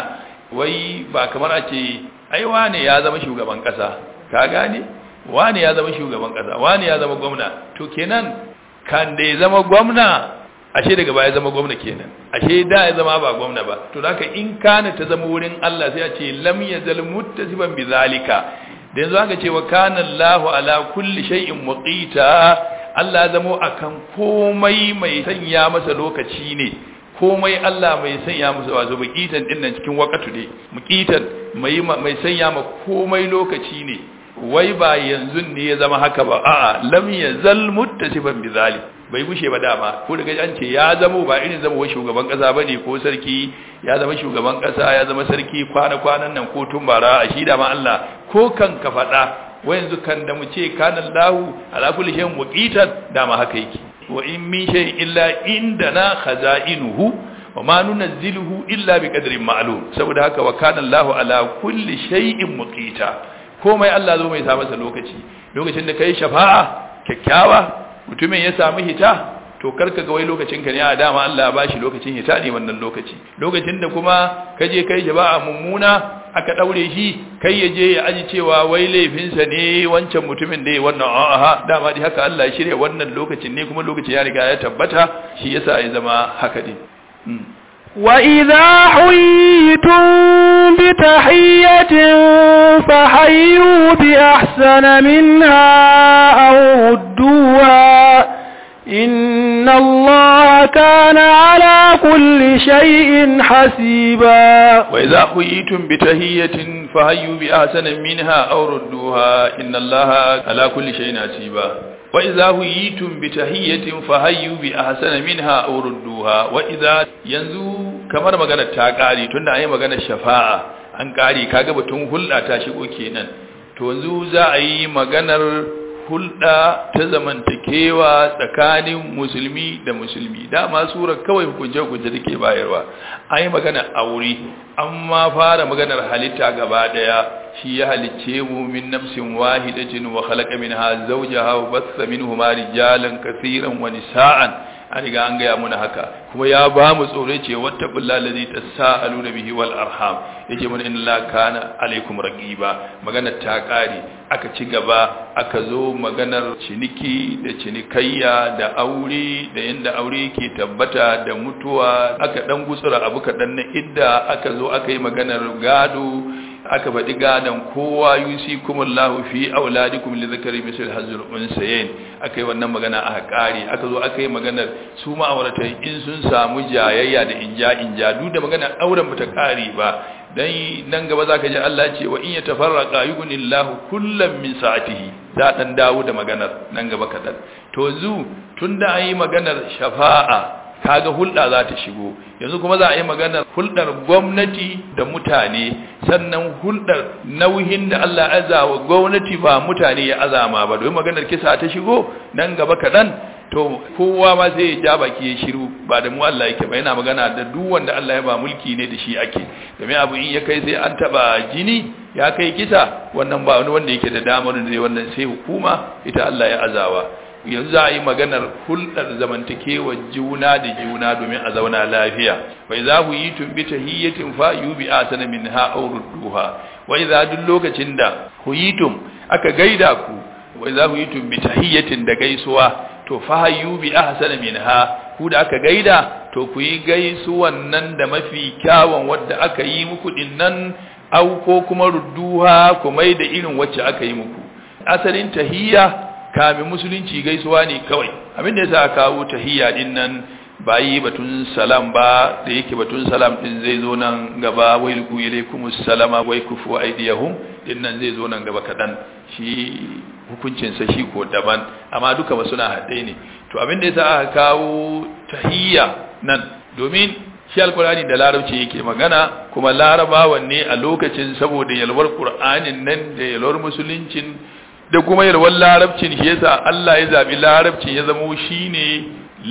wai ba kamar a ce ai wane ya zama shugaban kasa ka gane wane ya zama shugaban kasa wane ya zama gwamna to kenan kan da ya zama gwamna ashe daga baya zama gwamna kenan ashe da ya zama ba gwamna ba to haka in kana ta zama wurin Allah sai a ce lam yazal muttasiban bizalika da yanzu aka ce wa kana Allahu ala kulli shay'in muqita Allah zamo akan komai mai sanya masa lokaci ne komai Allah mai sanya masa wato muqitan din nan cikin wakatu ne muqitan mai mai sanya ma komai lokaci ne wai ba yanzu ne ya zama haka ba a'a lam yazal muttasiban bizalik bai gushe ba dama ko daga an ce ya zama ba irin zama wa shugaban kasa bane ko sarki ya zama shugaban kasa ya zama sarki kwana kwanan nan ko tumbara a shi da ma Allah ko kan ka fada wa yanzu kan da mu ce kana Allahu ala kulli shay'in muqitan dama haka yake wa in min shay'in illa indana khaza'inuhu wa ma nunazziluhu illa biqadrin ma'lum saboda haka wa kana Allahu ala kulli shay'in muqita komai Allah zo mai sa masa lokaci lokacin da kai shafa'a kyakkyawa mutumin ya samu hita to karka ga wai lokacin ka ne a dama Allah ba shi lokacin hita ne wannan lokaci lokacin da kuma ka je kai jama'a mummuna aka daure shi kai ya je ya aji cewa wai laifinsa ne wancan mutumin da ya wannan a'a dama dai haka Allah ya shirya wannan lokacin ne kuma lokacin ya riga ya tabbata shi yasa ya zama haka din وإذا حييتم بتحية فحيوا بأحسن منها أو ردوها إن الله كان على كل شيء حسيبا وإذا حييتم بتحية فحيوا بأحسن منها أو ردوها إن الله على كل شيء حسيبا وإذا هيتم بتحية فهيوا بأحسن منها أو ردوها وإذا ينزو kamar magana ta ƙari tunda an yi magana shafa'a an ƙari kaga batun hulɗa ta shigo kenan to yanzu za a yi maganar hulɗa ta zamantakewa tsakanin musulmi da musulmi dama surar kawai hukunce-hukunce da ke bayarwa an yi magana aure an ma fara maganar halitta gaba ɗaya shi ya halicce mu min nafsin wahidatin wa khalaqa minha zawjaha wa bassa minhuma rijalan kaseeran wa nisaan an riga an gaya muna haka kuma ya ba mu tsore ce wata bulla ladhi tasaaluna bihi wal arham yake mun inna la kana alaikum raqiba magana ta kare aka ci gaba aka zo maganar ciniki da cinikayya da aure da yanda aure ke tabbata da mutuwa aka dan gutsura abu kadan na idda aka zo aka yi maganar gado aka faɗi gadon kowa yusi kuma lahu fi auladikum li zakari misal hazul unsayin aka yi wannan magana a ƙari aka zo aka yi maganar su ma'auratan in sun samu jayayya da inja inja duk da maganar auren bata ƙari ba dan nan gaba zaka ji Allah ce wa in yatafarraqa yughnillahu kullam min sa'atihi za dan dawo da maganar nan gaba kadan to zu tunda an yi maganar shafa'a kaga hulɗa za ta shigo yanzu kuma za a yi maganar hulɗar gwamnati da mutane sannan hulɗar nauyin da Allah aza wa gwamnati ba mutane ya azama ba domin maganar kisa ta shigo nan gaba kaɗan to kowa ma zai ja baki ya shiru ba da mu Allah yake ba yana magana da duk wanda Allah ya ba mulki ne da shi ake domin abu in ya kai sai an taba jini ya kai kisa wannan ba wani wanda yake da damar da wannan sai hukuma ita Allah ya azawa yanzu za a yi maganar hulɗar zamantakewa juna da juna domin a zauna lafiya wai za ku yi tumbi ta hiyyatin fa yi bi a sana min ha duha wai za duk lokacin da ku yi tum aka gaida ku wai za ku yi tumbi ta hiyyatin da gaisuwa to fa yi bi a sana min ha ku da aka gaida to ku yi gaisuwan nan da mafi kyawun wadda aka yi muku din nan au ko kuma rudduha ku mai da irin wacce aka yi muku asalin tahiyya kamin musulunci gaisuwa ne kawai abinda ya sa kawo tahiyya din nan ba yi batun salam ba da yake batun salam din zai zo nan gaba wai luku ilaikumus salama wai kufu aidiyahum din nan zai zo nan gaba kadan shi hukuncin sa shi ko daban amma duka ba suna haɗe ne to abinda ya sa aka kawo tahiyya nan domin shi alkurani da larabci yake magana kuma larabawan ne a lokacin saboda yalwar qur'anin nan da yalwar musuluncin da kuma yalwar larabcin shi yasa Allah ya zabi larabcin ya zama shine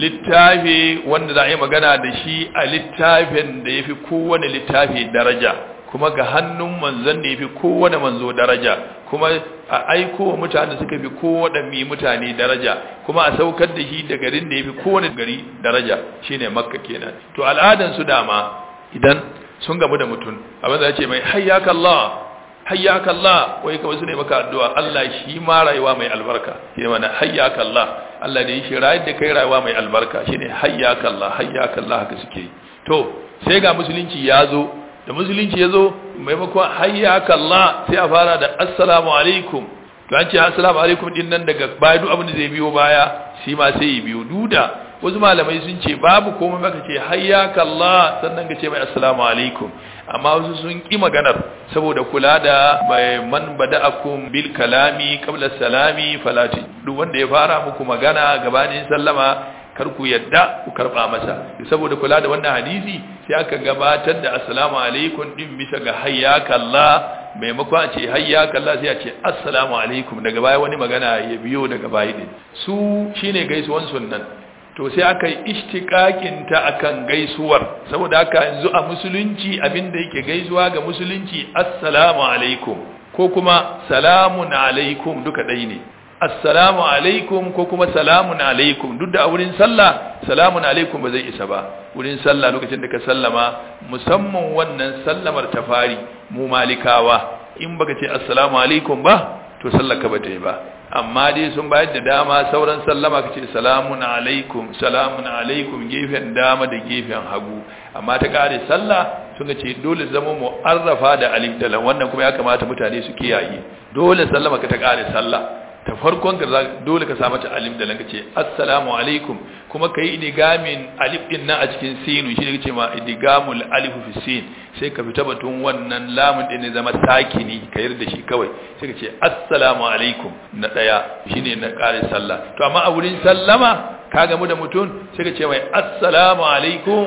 littafi wanda za a yi magana da shi a littafin da yafi kowane littafi daraja kuma ga hannun manzon da yafi kowane manzo daraja kuma a aiko wa mutane suka fi kowane mutane daraja kuma a saukar da shi da garin da yafi kowane gari daraja shine makka kenan to al'adan su dama idan sun gamu da mutum abin da ya ce mai hayyaka Allah hayyaka Allah wai kawai su ne maka addu'a Allah shi ma rayuwa mai albarka shine mana hayyaka Allah Allah ne shi rayuwar da kai rayuwa mai albarka shine hayyaka Allah hayyaka Allah haka suke to sai ga musulunci ya zo da musulunci ya zo maimakon hayyaka Allah sai a fara da assalamu alaikum to an ce assalamu alaikum din nan daga baya duk abin da zai biyo baya shi ma sai ya biyo duda wasu malamai sun ce babu komai baka ce hayyaka Allah sannan ka ce mai assalamu alaikum amma wasu sun ki maganar saboda kula da man bada'akum bil kalami qabla salami falati duk wanda ya fara muku magana gabanin sallama kar ku yadda ku karba masa saboda kula da wannan hadisi sai aka gabatar da assalamu alaikum din bisa ga hayyaka Allah maimakon a ce hayyaka Allah sai a ce assalamu alaikum daga baya wani magana ya biyo daga baya din su shine gaisuwan sunnan to sai aka yi ishtiqaqin ta akan gaisuwar saboda haka yanzu a musulunci abinda yake gaisuwa ga musulunci assalamu alaikum ko kuma salamun alaikum duka dai ne assalamu alaikum ko kuma salamun alaikum duk da a wurin sallah salamun alaikum ba zai isa ba wurin sallah lokacin da ka sallama musamman wannan sallamar ta fari mu malikawa in baka ce assalamu alaikum ba to sallar ka bata yi ba amma dai sun bayar da dama sauran sallama kace salamun alaikum salamun alaikum gefen dama da gefen hagu amma ta kare sallah sun ce dole zama mu'arrafa da alif da lam wannan kuma ya kamata mutane su kiyaye dole sallama ka ta kare sallah ta farkon ka dole ka samu ta alif da lam kace assalamu alaikum kuma kai idigamin alif din nan a cikin sinu shi ne kace ma idigamul alif fi sin sai ka fita batun wannan lamun din ne zama sakini ka yarda shi kawai sai ka ce assalamu alaikum na daya shine na kare sallah to amma a wurin sallama ka gamu da mutum sai ka ce mai assalamu alaikum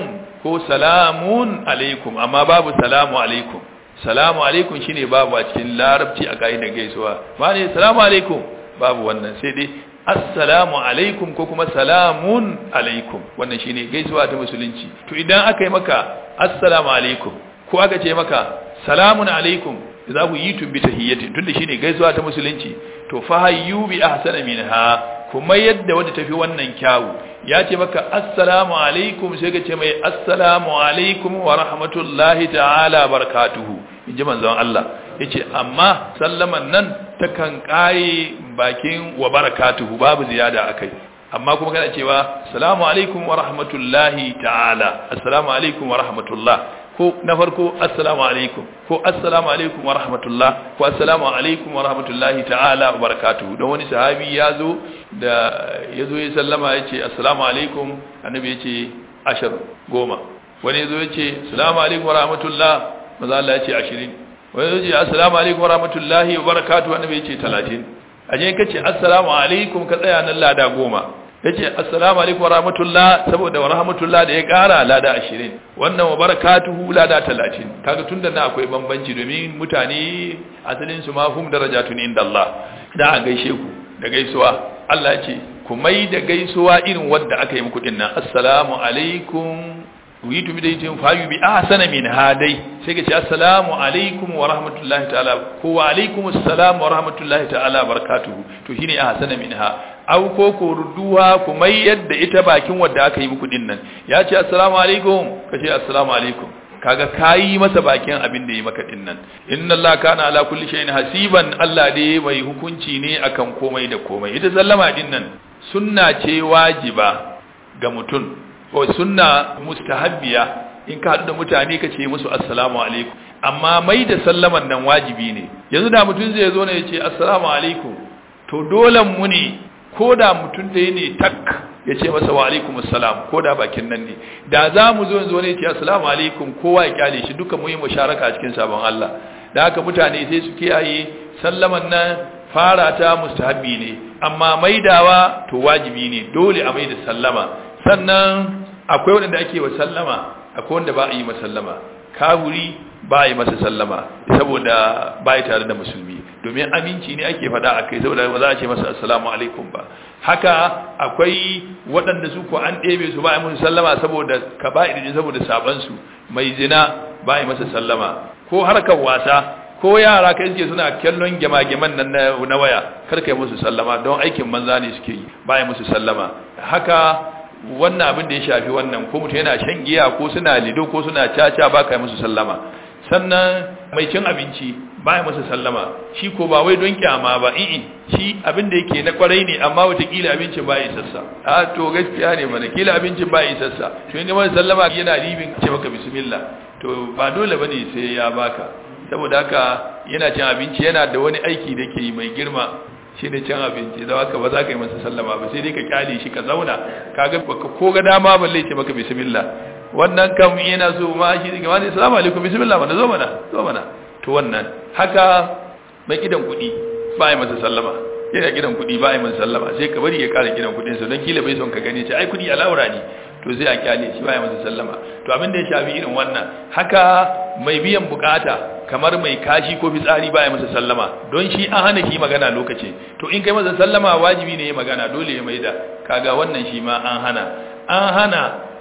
ko salamun alaikum amma babu salamu alaikum salamu alaikum shine babu a cikin larabci a ka'idar gaisuwa ma ne salamu alaikum babu wannan sai dai assalamu alaikum ko kuma salamun alaikum wannan shine gaisuwa ta musulunci to idan aka yi maka assalamu alaikum ko aka ce maka salamun alaikum za ku yi tumbi tahiyyatin tunda shine gaisuwa ta musulunci to fa hayyu bi ahsana minha kuma yadda wanda tafi wannan kyawu ya ce maka assalamu alaikum sai ka ce mai assalamu alaikum wa rahmatullahi ta'ala barakatuhu inji manzon Allah yace amma sallaman nan takan kare bakin wa barakatuhu babu ziyada akai amma kuma kana cewa assalamu alaikum wa rahmatullahi ta'ala assalamu alaikum wa rahmatullah ko na farko assalamu alaikum ko assalamu alaikum wa rahmatullah ko assalamu alaikum wa rahmatullahi ta'ala wa barakatuhu don wani sahabi ya zo da ya zo ya sallama ya ce assalamu alaikum annabi ya ce ashar goma wani ya zo ya ce assalamu alaikum wa rahmatullah maza Allah ya ce ashirin wani ya ce assalamu alaikum wa rahmatullahi wa barakatuhu annabi ya ce talatin a je ka ce assalamu alaikum ka tsaya nan lada goma ya ce assalamu alaikum wa rahmatullah saboda wa rahmatullah da ya kara lada ashirin wannan wa barakatuhu lada talatin kaga tun da na akwai bambanci domin mutane asalin su ma hum darajatun inda Allah da a gaishe ku da gaisuwa Allah ya ce ku mai da gaisuwa irin wadda aka yi muku din nan assalamu alaikum witu bi daitin fayu bi ahsana min hadai sai ka ce assalamu alaikum wa rahmatullahi ta'ala ko wa alaikum assalam wa rahmatullahi ta'ala barakatuhu to shine ahsana minha aw ko ko ruduwa ku mai yadda ita bakin wadda aka yi muku din nan ya ce assalamu alaikum ka ce assalamu alaikum kaga kayi masa bakin abin da yi maka din nan inna allaha kana ala kulli shay'in hasiban allah dai mai hukunci ne akan komai da komai ita sallama din nan sunna ce wajiba ga mutum ko sunna mustahabbiya in ka haɗu da mutane ka ce musu assalamu alaikum amma mai da sallaman nan wajibi ne yanzu da mutum zai zo ne ya ce assalamu alaikum to dole mu ne ko da mutum da ne tak ya ce masa wa alaikum assalam ko da bakin nan ne da za mu zo yanzu ne ya ce assalamu alaikum kowa ya kyale shi duka mu yi musharaka a cikin sabon Allah da haka mutane sai su kiyaye sallaman nan fara ta mustahabbi ne amma maidawa to wajibi ne dole a maida sallama sannan akwai wanda ake wa sallama akwai wanda ba a yi masallama kahuri ba a yi masa sallama saboda ba ya tare da musulmi domin aminci ne ake fada a kai saboda ba za a ce masa assalamu alaikum ba haka akwai waɗanda su ko an ɗebe su ba a yi musu sallama saboda ka ba ne saboda sabansu mai zina ba a yi masa sallama ko harkar wasa ko yara kai suke suna kallon gyama-gyaman nan na waya karka yi musu sallama don aikin manza ne suke yi ba a yi musu sallama haka wannan abin da ya shafi wannan ko mutum yana shan giya ko suna lido ko suna caca ba ka yi musu sallama sannan mai cin abinci ba ya masa sallama shi ko ba wai don kyama ba i'i shi abin da yake na kwarai ne amma watakila abincin ba ya sassa a to gaskiya ne mana kila abincin ba ya sassa to inda masa sallama yana ribin ce maka bismillah to ba dole bane sai ya baka saboda haka yana cin abinci yana da wani aiki da ke mai girma shi ne cin abinci da haka ba za ka yi masa sallama ba sai dai ka kyale shi ka zauna kaga baka ko ga dama balle ce maka bismillah wannan kam yana so ma shi ne kamar assalamu alaikum bismillah mana zo mana zo mana to wannan haka mai gidan kuɗi ba yi masa sallama yana gidan kuɗi ba yi masa sallama sai ka bari ya ƙara gidan kuɗin sa don kila bai son ka gani ce ai kuɗi alaura ne to sai a kyale shi ba yi masa sallama to abin da ya shafi irin wannan haka mai biyan bukata kamar mai kashi ko fitsari ba yi masa sallama don shi an hana shi magana lokaci to in kai masa sallama wajibi ne ya magana dole ya maida kaga wannan shi ma an hana an hana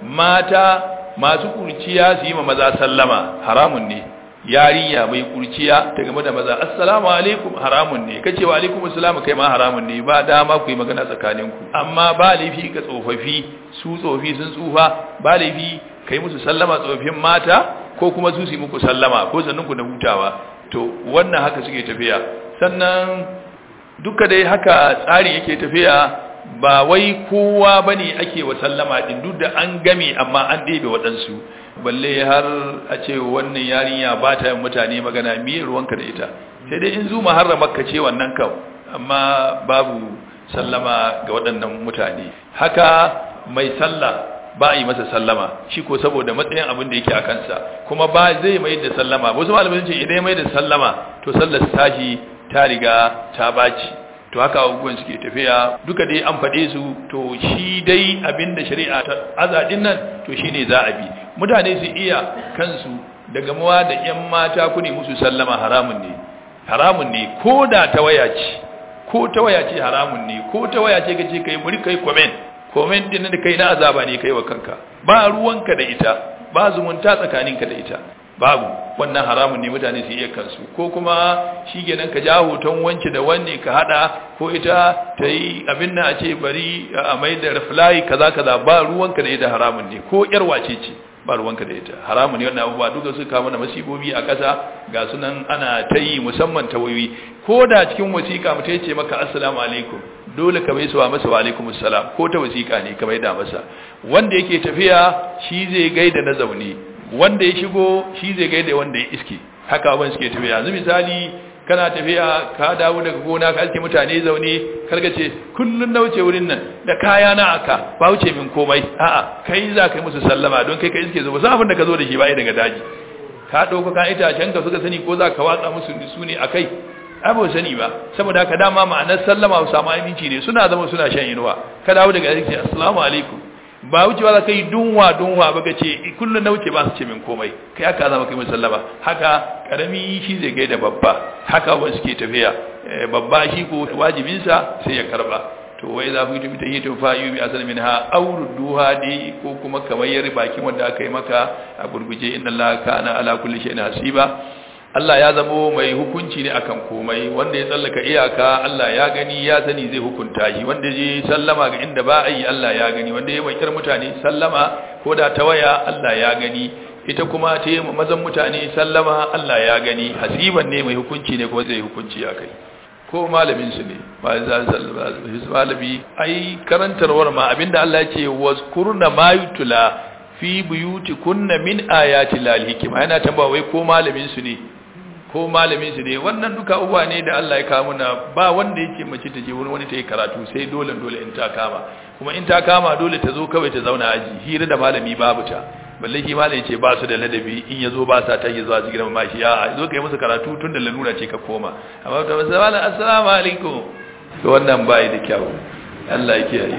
mata masu kurciya su yi ma maza sallama haramun ne yarinya mai kurciya ta game da maza assalamu alaikum haramun ne kace wa alaikum assalam kai ma haramun ne ba dama ku yi magana tsakaninku amma ba laifi ga tsofaffi su tsofi sun tsufa ba laifi kai musu sallama tsofin mata ko kuma su su muku sallama ko sannunku da hutawa to wannan haka suke tafiya sannan duka dai haka tsarin yake tafiya ba wai kowa bane ake wa sallama din duk da an game amma an ɗebe waɗansu balle har a ce wannan yarinya ba ta yin mutane magana miyar ruwanka da ita sai dai in zu maharrama ka ce wannan kam amma babu sallama ga waɗannan mutane haka mai sallah ba a yi masa sallama shi ko saboda matsayin abin da yake a kansa kuma ba zai mai da sallama wasu malamai ce idan mai da sallama to sallar tashi ta riga ta baci to haka abubuwan suke tafiya duka dai an faɗe su to shi dai abin da shari'a ta azadin nan to shine za a bi mutane su iya kansu daga mawa da yan mata ku ne musu sallama haramun ne haramun ne ko da ta waya ce ko ta waya ce haramun ne ko ta waya ce kace kai bari kai comment comment din da kai na azaba ne kai wa kanka ba ruwanka da ita ba zumunta tsakaninka da ita babu wannan haramun ne mutane su iya kansu ko kuma shi kenan ka ja hoton wanke da wanne ka hada ko ita ta yi abin nan a ce bari a mai da reply kaza kaza ba ruwanka da ita haramun ne ko yar wace ce ba ruwanka da ita haramun ne wannan abubuwa duka su kawo mana masibobi a ƙasa ga sunan ana ta yi musamman ta wayoyi ko da cikin wasiƙa mutum ya ce maka assalamu alaikum dole ka bai suwa masa wa alaikum assalam ko ta wasiƙa ne ka bai da masa wanda yake tafiya shi zai gaida na zaune wanda ya shigo shi zai gaida wanda ya iske haka abin suke tafiya yanzu misali kana tafiya ka dawo daga gona ka aske mutane zaune karga ce kullun na wuce wurin nan da kaya na aka ba wuce min komai a'a kai za ka yi musu sallama don kai ka iske zo ba san abin da ka zo da shi ba daga daji ka dauko kan itacen ka suka sani ko za ka watsa musu su ne akai ai ba sani ba saboda haka dama ma'anar sallama su samu aminci ne suna zama suna shan inuwa ka dawo daga aiki assalamu alaikum ba wucewa za ka yi dunwa dunwa ba ka ce kullum na wuce ba su ce min komai kai haka zama kai musallama haka karami shi zai gaida babba haka wani suke tafiya babba shi ko wajibinsa sai ya karba to wai za ku yi tafi tahiyyatun fa'iyu bi asal minha aw rudduha di ko kuma kamar yar bakin wanda aka yi maka a gurguje inna allaha kana ala kulli shay'in hasiba Allah ya zamo mai hukunci ne akan komai wanda ya tsallaka iyaka Allah ya gani ya sani zai hukunta shi wanda je sallama ga inda ba a yi Allah ya gani wanda ya wakar mutane sallama ko da ta waya Allah ya gani ita kuma ta yi mazan mutane sallama Allah ya gani hasiban ne mai hukunci ne kuma zai hukunci a kai ko malamin su ne malami ai karantarwar ma abinda Allah ya ce wazkurna ma yutla fi buyutikunna min ayati lal hikma yana tambaya wai ko malamin su ne ko malamin su ne wannan duka uwa ne da Allah ya kawo muna ba wanda yake mace ta je wurin wani ta yi karatu sai dole dole in ta kama kuma in ta kama dole ta zo kawai ta zauna aji hira da malami babu ta balle shi malami ce ba su da ladabi in yazo ba sa ta zuwa jikin mamashi a zo kai musu karatu tun da lalura ce ka koma amma ta masa malam assalamu alaikum to wannan bai da kyau Allah ya kiyaye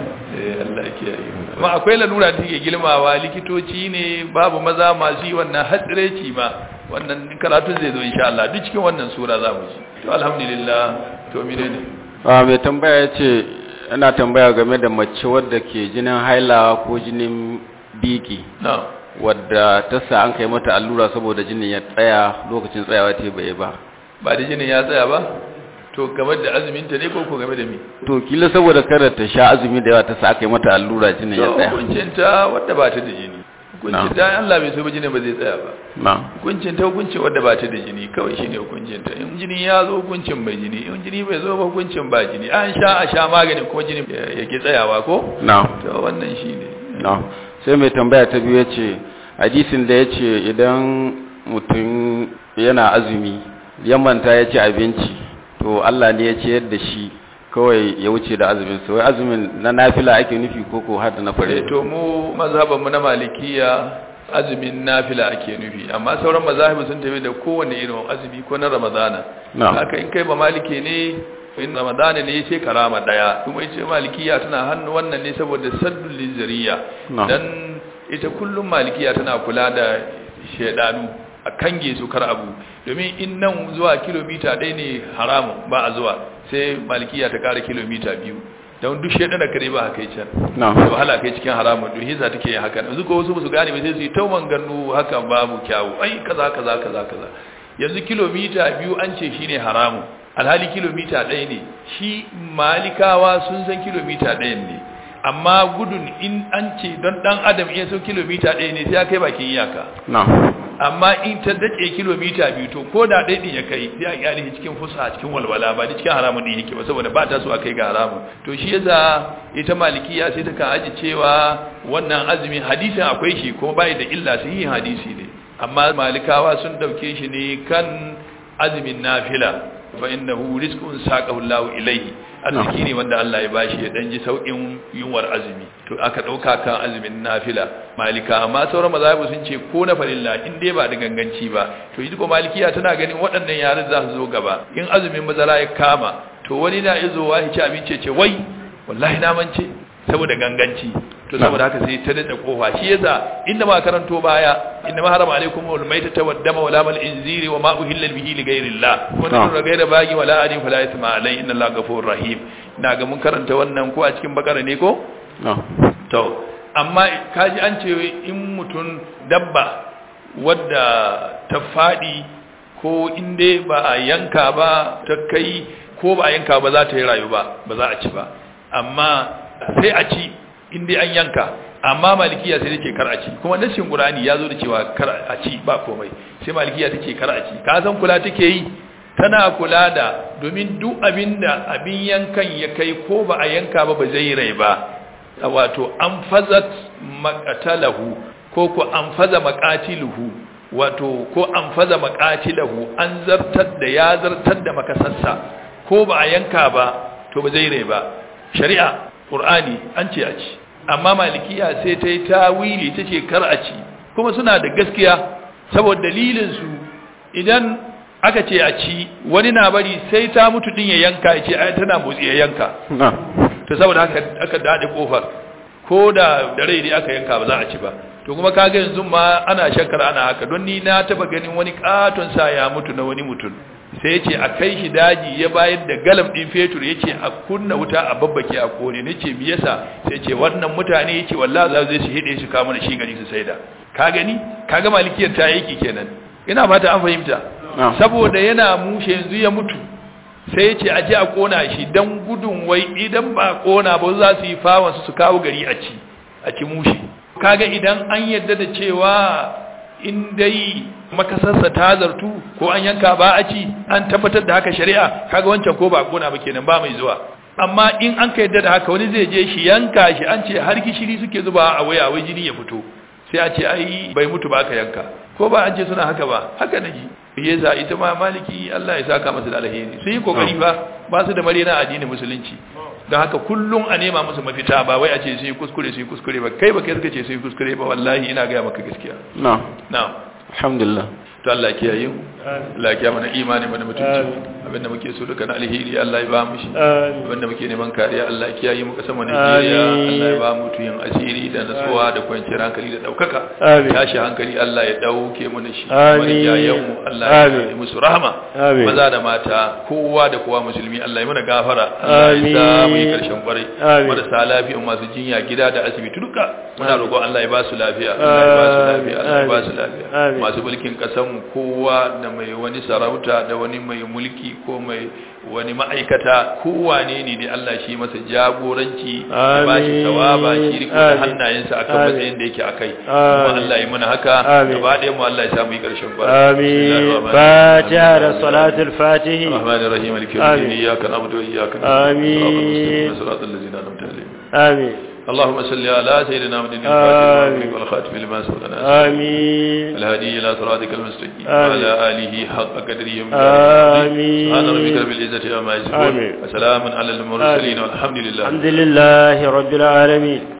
eh Allah ya kiyaye amma akwai lalura da take gilmawa likitoci ne babu maza masu yi wannan hatsireci ma wannan karatun zai zo insha Allah duk cikin wannan sura za mu ji to alhamdulillah to mine ne a mai tambaya ya ce ana tambaya game da mace wadda ke jinin haila ko jinin biki na wadda ta sa an kai mata allura saboda jinin ya tsaya lokacin tsayawa ta bai ba ba da jinin ya tsaya ba to game da azumin ta ne ko ko game da mi to kila saboda kada ta sha azumi da yawa ta sa aka yi mata allura jinin ya to tsaya hukuncin ta wadda ba ta da jini hukuncin ta Allah bai so ba jinin ba zai tsaya ba na hukuncin ta hukuncin wadda ba ta da jini kawai shine hukuncin ta in jini ya zo hukuncin mai jini in jini bai zo ba hukuncin ba jini an sha a sha magani ko jini ya ke tsayawa ko na to wannan shine na sai mai tambaya ta biyu ya ce hadisin da ya ce idan mutum yana azumi ya manta ya ci abinci to Allah ne ya ciyar da shi kawai ya wuce da azumin sa wai azumin na nafila ake nufi ko ko har da na eh fare to mu mazhaban mu na malikiya azumin nafila ake nufi amma sauran mazahibu sun tafi da kowanne irin azumi ko na ramadana Na'am. haka in kai ba maliki ne in ramadana ne yace karama daya kuma yace malikiya tana hannu wannan ne saboda saddul lizariya Na'am. dan ita kullum malikiya tana kula da shedanu a kange su kar abu domin in nan zuwa kilomita ɗaya ne haramun ba a zuwa sai malikiya ta kara kilomita biyu don duk shedana kare ba haka can na da wahala kai cikin haramun don hisa take yin haka yanzu ko wasu su gane ba sai su yi tauman ganu haka babu kyawu ai kaza kaza kaza kaza yanzu kilomita biyu an ce shine haramun alhali kilomita ɗaya ne shi malikawa sun san kilomita ɗayan ne amma gudun in an ce don ɗan adam iya so kilomita ɗaya ne sai ya kai bakin iyaka na amma in ta dace kilomita biyu to ko da ɗaya ɗin ya kai sai a kyale shi cikin fusa cikin walwala ba da cikin haramun ɗin yake ba saboda ba ta so a kai ga haramun to shi yasa ita malikiya sai ta kan aji cewa wannan azumin hadisin akwai shi kuma bai da illa sai yin hadisi ne amma malikawa sun dauke shi ne kan azumin nafila fa innahu rizqun saqahu Allahu ilayhi arziki ne wanda Allah ya bashi ya dan ji saukin yunwar azumi to aka dauka kan azumin nafila malika amma sauran mazhabu sun ce ko na farilla in dai ba da ganganci ba to yi ko malikiya tana ganin waɗannan yaran za su zo gaba in azumin mazara ya kama to wani na izo wa ci abinci ce wai wallahi na mance saboda ganganci to saboda haka sai ta dace kofa shi yasa inda ma karanto baya inna ma harama alaikum wal maitata wad dama wala mal inziri wa ma uhilla bihi li ghayrillah wa Na'am. nuru ghayra bagi wala adin fala isma alai inna allaha ghafurur rahim na ga mun karanta wannan ko a cikin bakara ne ko no to amma kaji an ce in mutum dabba wadda ta faɗi ko inda ba a yanka ba ta kai ko ba a yanka ba za ta yi rayu ba ba za a ci ba amma sai a ci inda an yanka amma malikiya sai take kar a ci kuma nassin qur'ani ya zo da cewa kar a ci ba komai sai malikiya take kar a ci ka san kula take yi tana kula da domin duk abinda abin yankan ya kai ko ba a yanka ba ba zai rai ba wato an fazat makatalahu ko ko an faza makatiluhu wato ko an faza makatilahu an zartar da ya zartar da makasassa ko ba a yanka ba to ba zai rai ba shari'a qur'ani an ce a ci amma malikiya sai ta yi tawili ta ce kar a ci kuma suna da gaskiya saboda dalilin su idan aka ce a ci wani na bari sai ta mutu din ya yanka ya ce ai tana motsi ya yanka no to saboda haka aka dade kofar ko da da rai dai aka yanka ba za a ci ba to kuma kaga yanzu ma ana shakkar ana haka don ni na taba ganin wani katon sa ya mutu na wani mutum sai yace a kai shi daji ya bayar da galam din fetur yace a kunna wuta a babbake a kone nace me yasa sai yace wannan mutane yace wallahi za su je su hide shi kama da shi gari su saida ka gani kaga malikiyar ta yake kenan ina fata an fahimta no saboda yana mushe yanzu ya mutu sai ya ce a ji a kona shi don gudun wai idan ba a kona ba za su yi fawansu su kawo gari a ci a ci mushe kaga idan an yadda da cewa in dai makasarsa ta zartu ko an yanka ba a ci an tabbatar da haka shari'a kaga wancan ko ba a kona ba kenan ba mai zuwa amma in an ka yadda da haka wani zai je shi yanka shi an ce har gishiri suke zuba a waya wai jini ya fito sai a ce ai bai mutu ba aka yanka ko ba an ce suna haka ba haka naji yasa ita ma maliki Allah ya saka masa da alheri sun yi kokari ba ba su da marina addinin musulunci don haka kullum a nema musu mafita ba wai a ce sun yi kuskure sun yi kuskure ba kai ba kai suka ce sun yi kuskure ba wallahi ina gaya maka gaskiya no na'am alhamdulillah to Allah ya kiyaye mu Allah ya kiyaye mana imani mana mutunci abinda muke so duka na alheri Allah ya ba mu shi abinda muke neman kariya Allah ya kiyaye mu kasan mu Najeriya Allah ya ba mu tuyin asiri da nasuwa da kwanciyar hankali da daukaka tashi hankali Allah ya dauke mu shi wani yayan mu Allah ya yi musu rahama maza da mata kowa da kowa musulmi Allah ya mana gafara Allah ya sa mu yi karshen kwarai marasa lafiya masu jinya gida da asibiti duka muna roƙon Allah ya ba su lafiya Allah ya ba su lafiya Allah ya ba su lafiya masu mulkin kasan mu kowa da mai wani sarauta da wani mai mulki ko mai wani ma'aikata kowane ne da Allah shi masa jagoranci ya ba shi tawaba shi riko da hannayensa akan matsayin da yake akai kuma Allah ya mana haka gaba ɗaya mu Allah ya samu yi ƙarshen ba amin fatiha da salatul fatihi rahmanir rahim maliki yawmiddin iyyaka na'budu wa iyyaka nasta'in siratal ladzina an'amta alaihim amin اللهم صل على سيدنا محمد الفاتح والخاتم لما سبق آمين الهادي إلى صراطك المستقيم وعلى آله حق قدره آمين سبحان ربك رب العزة عما يصفون آمين. وسلام على المرسلين والحمد لله الحمد لله رب العالمين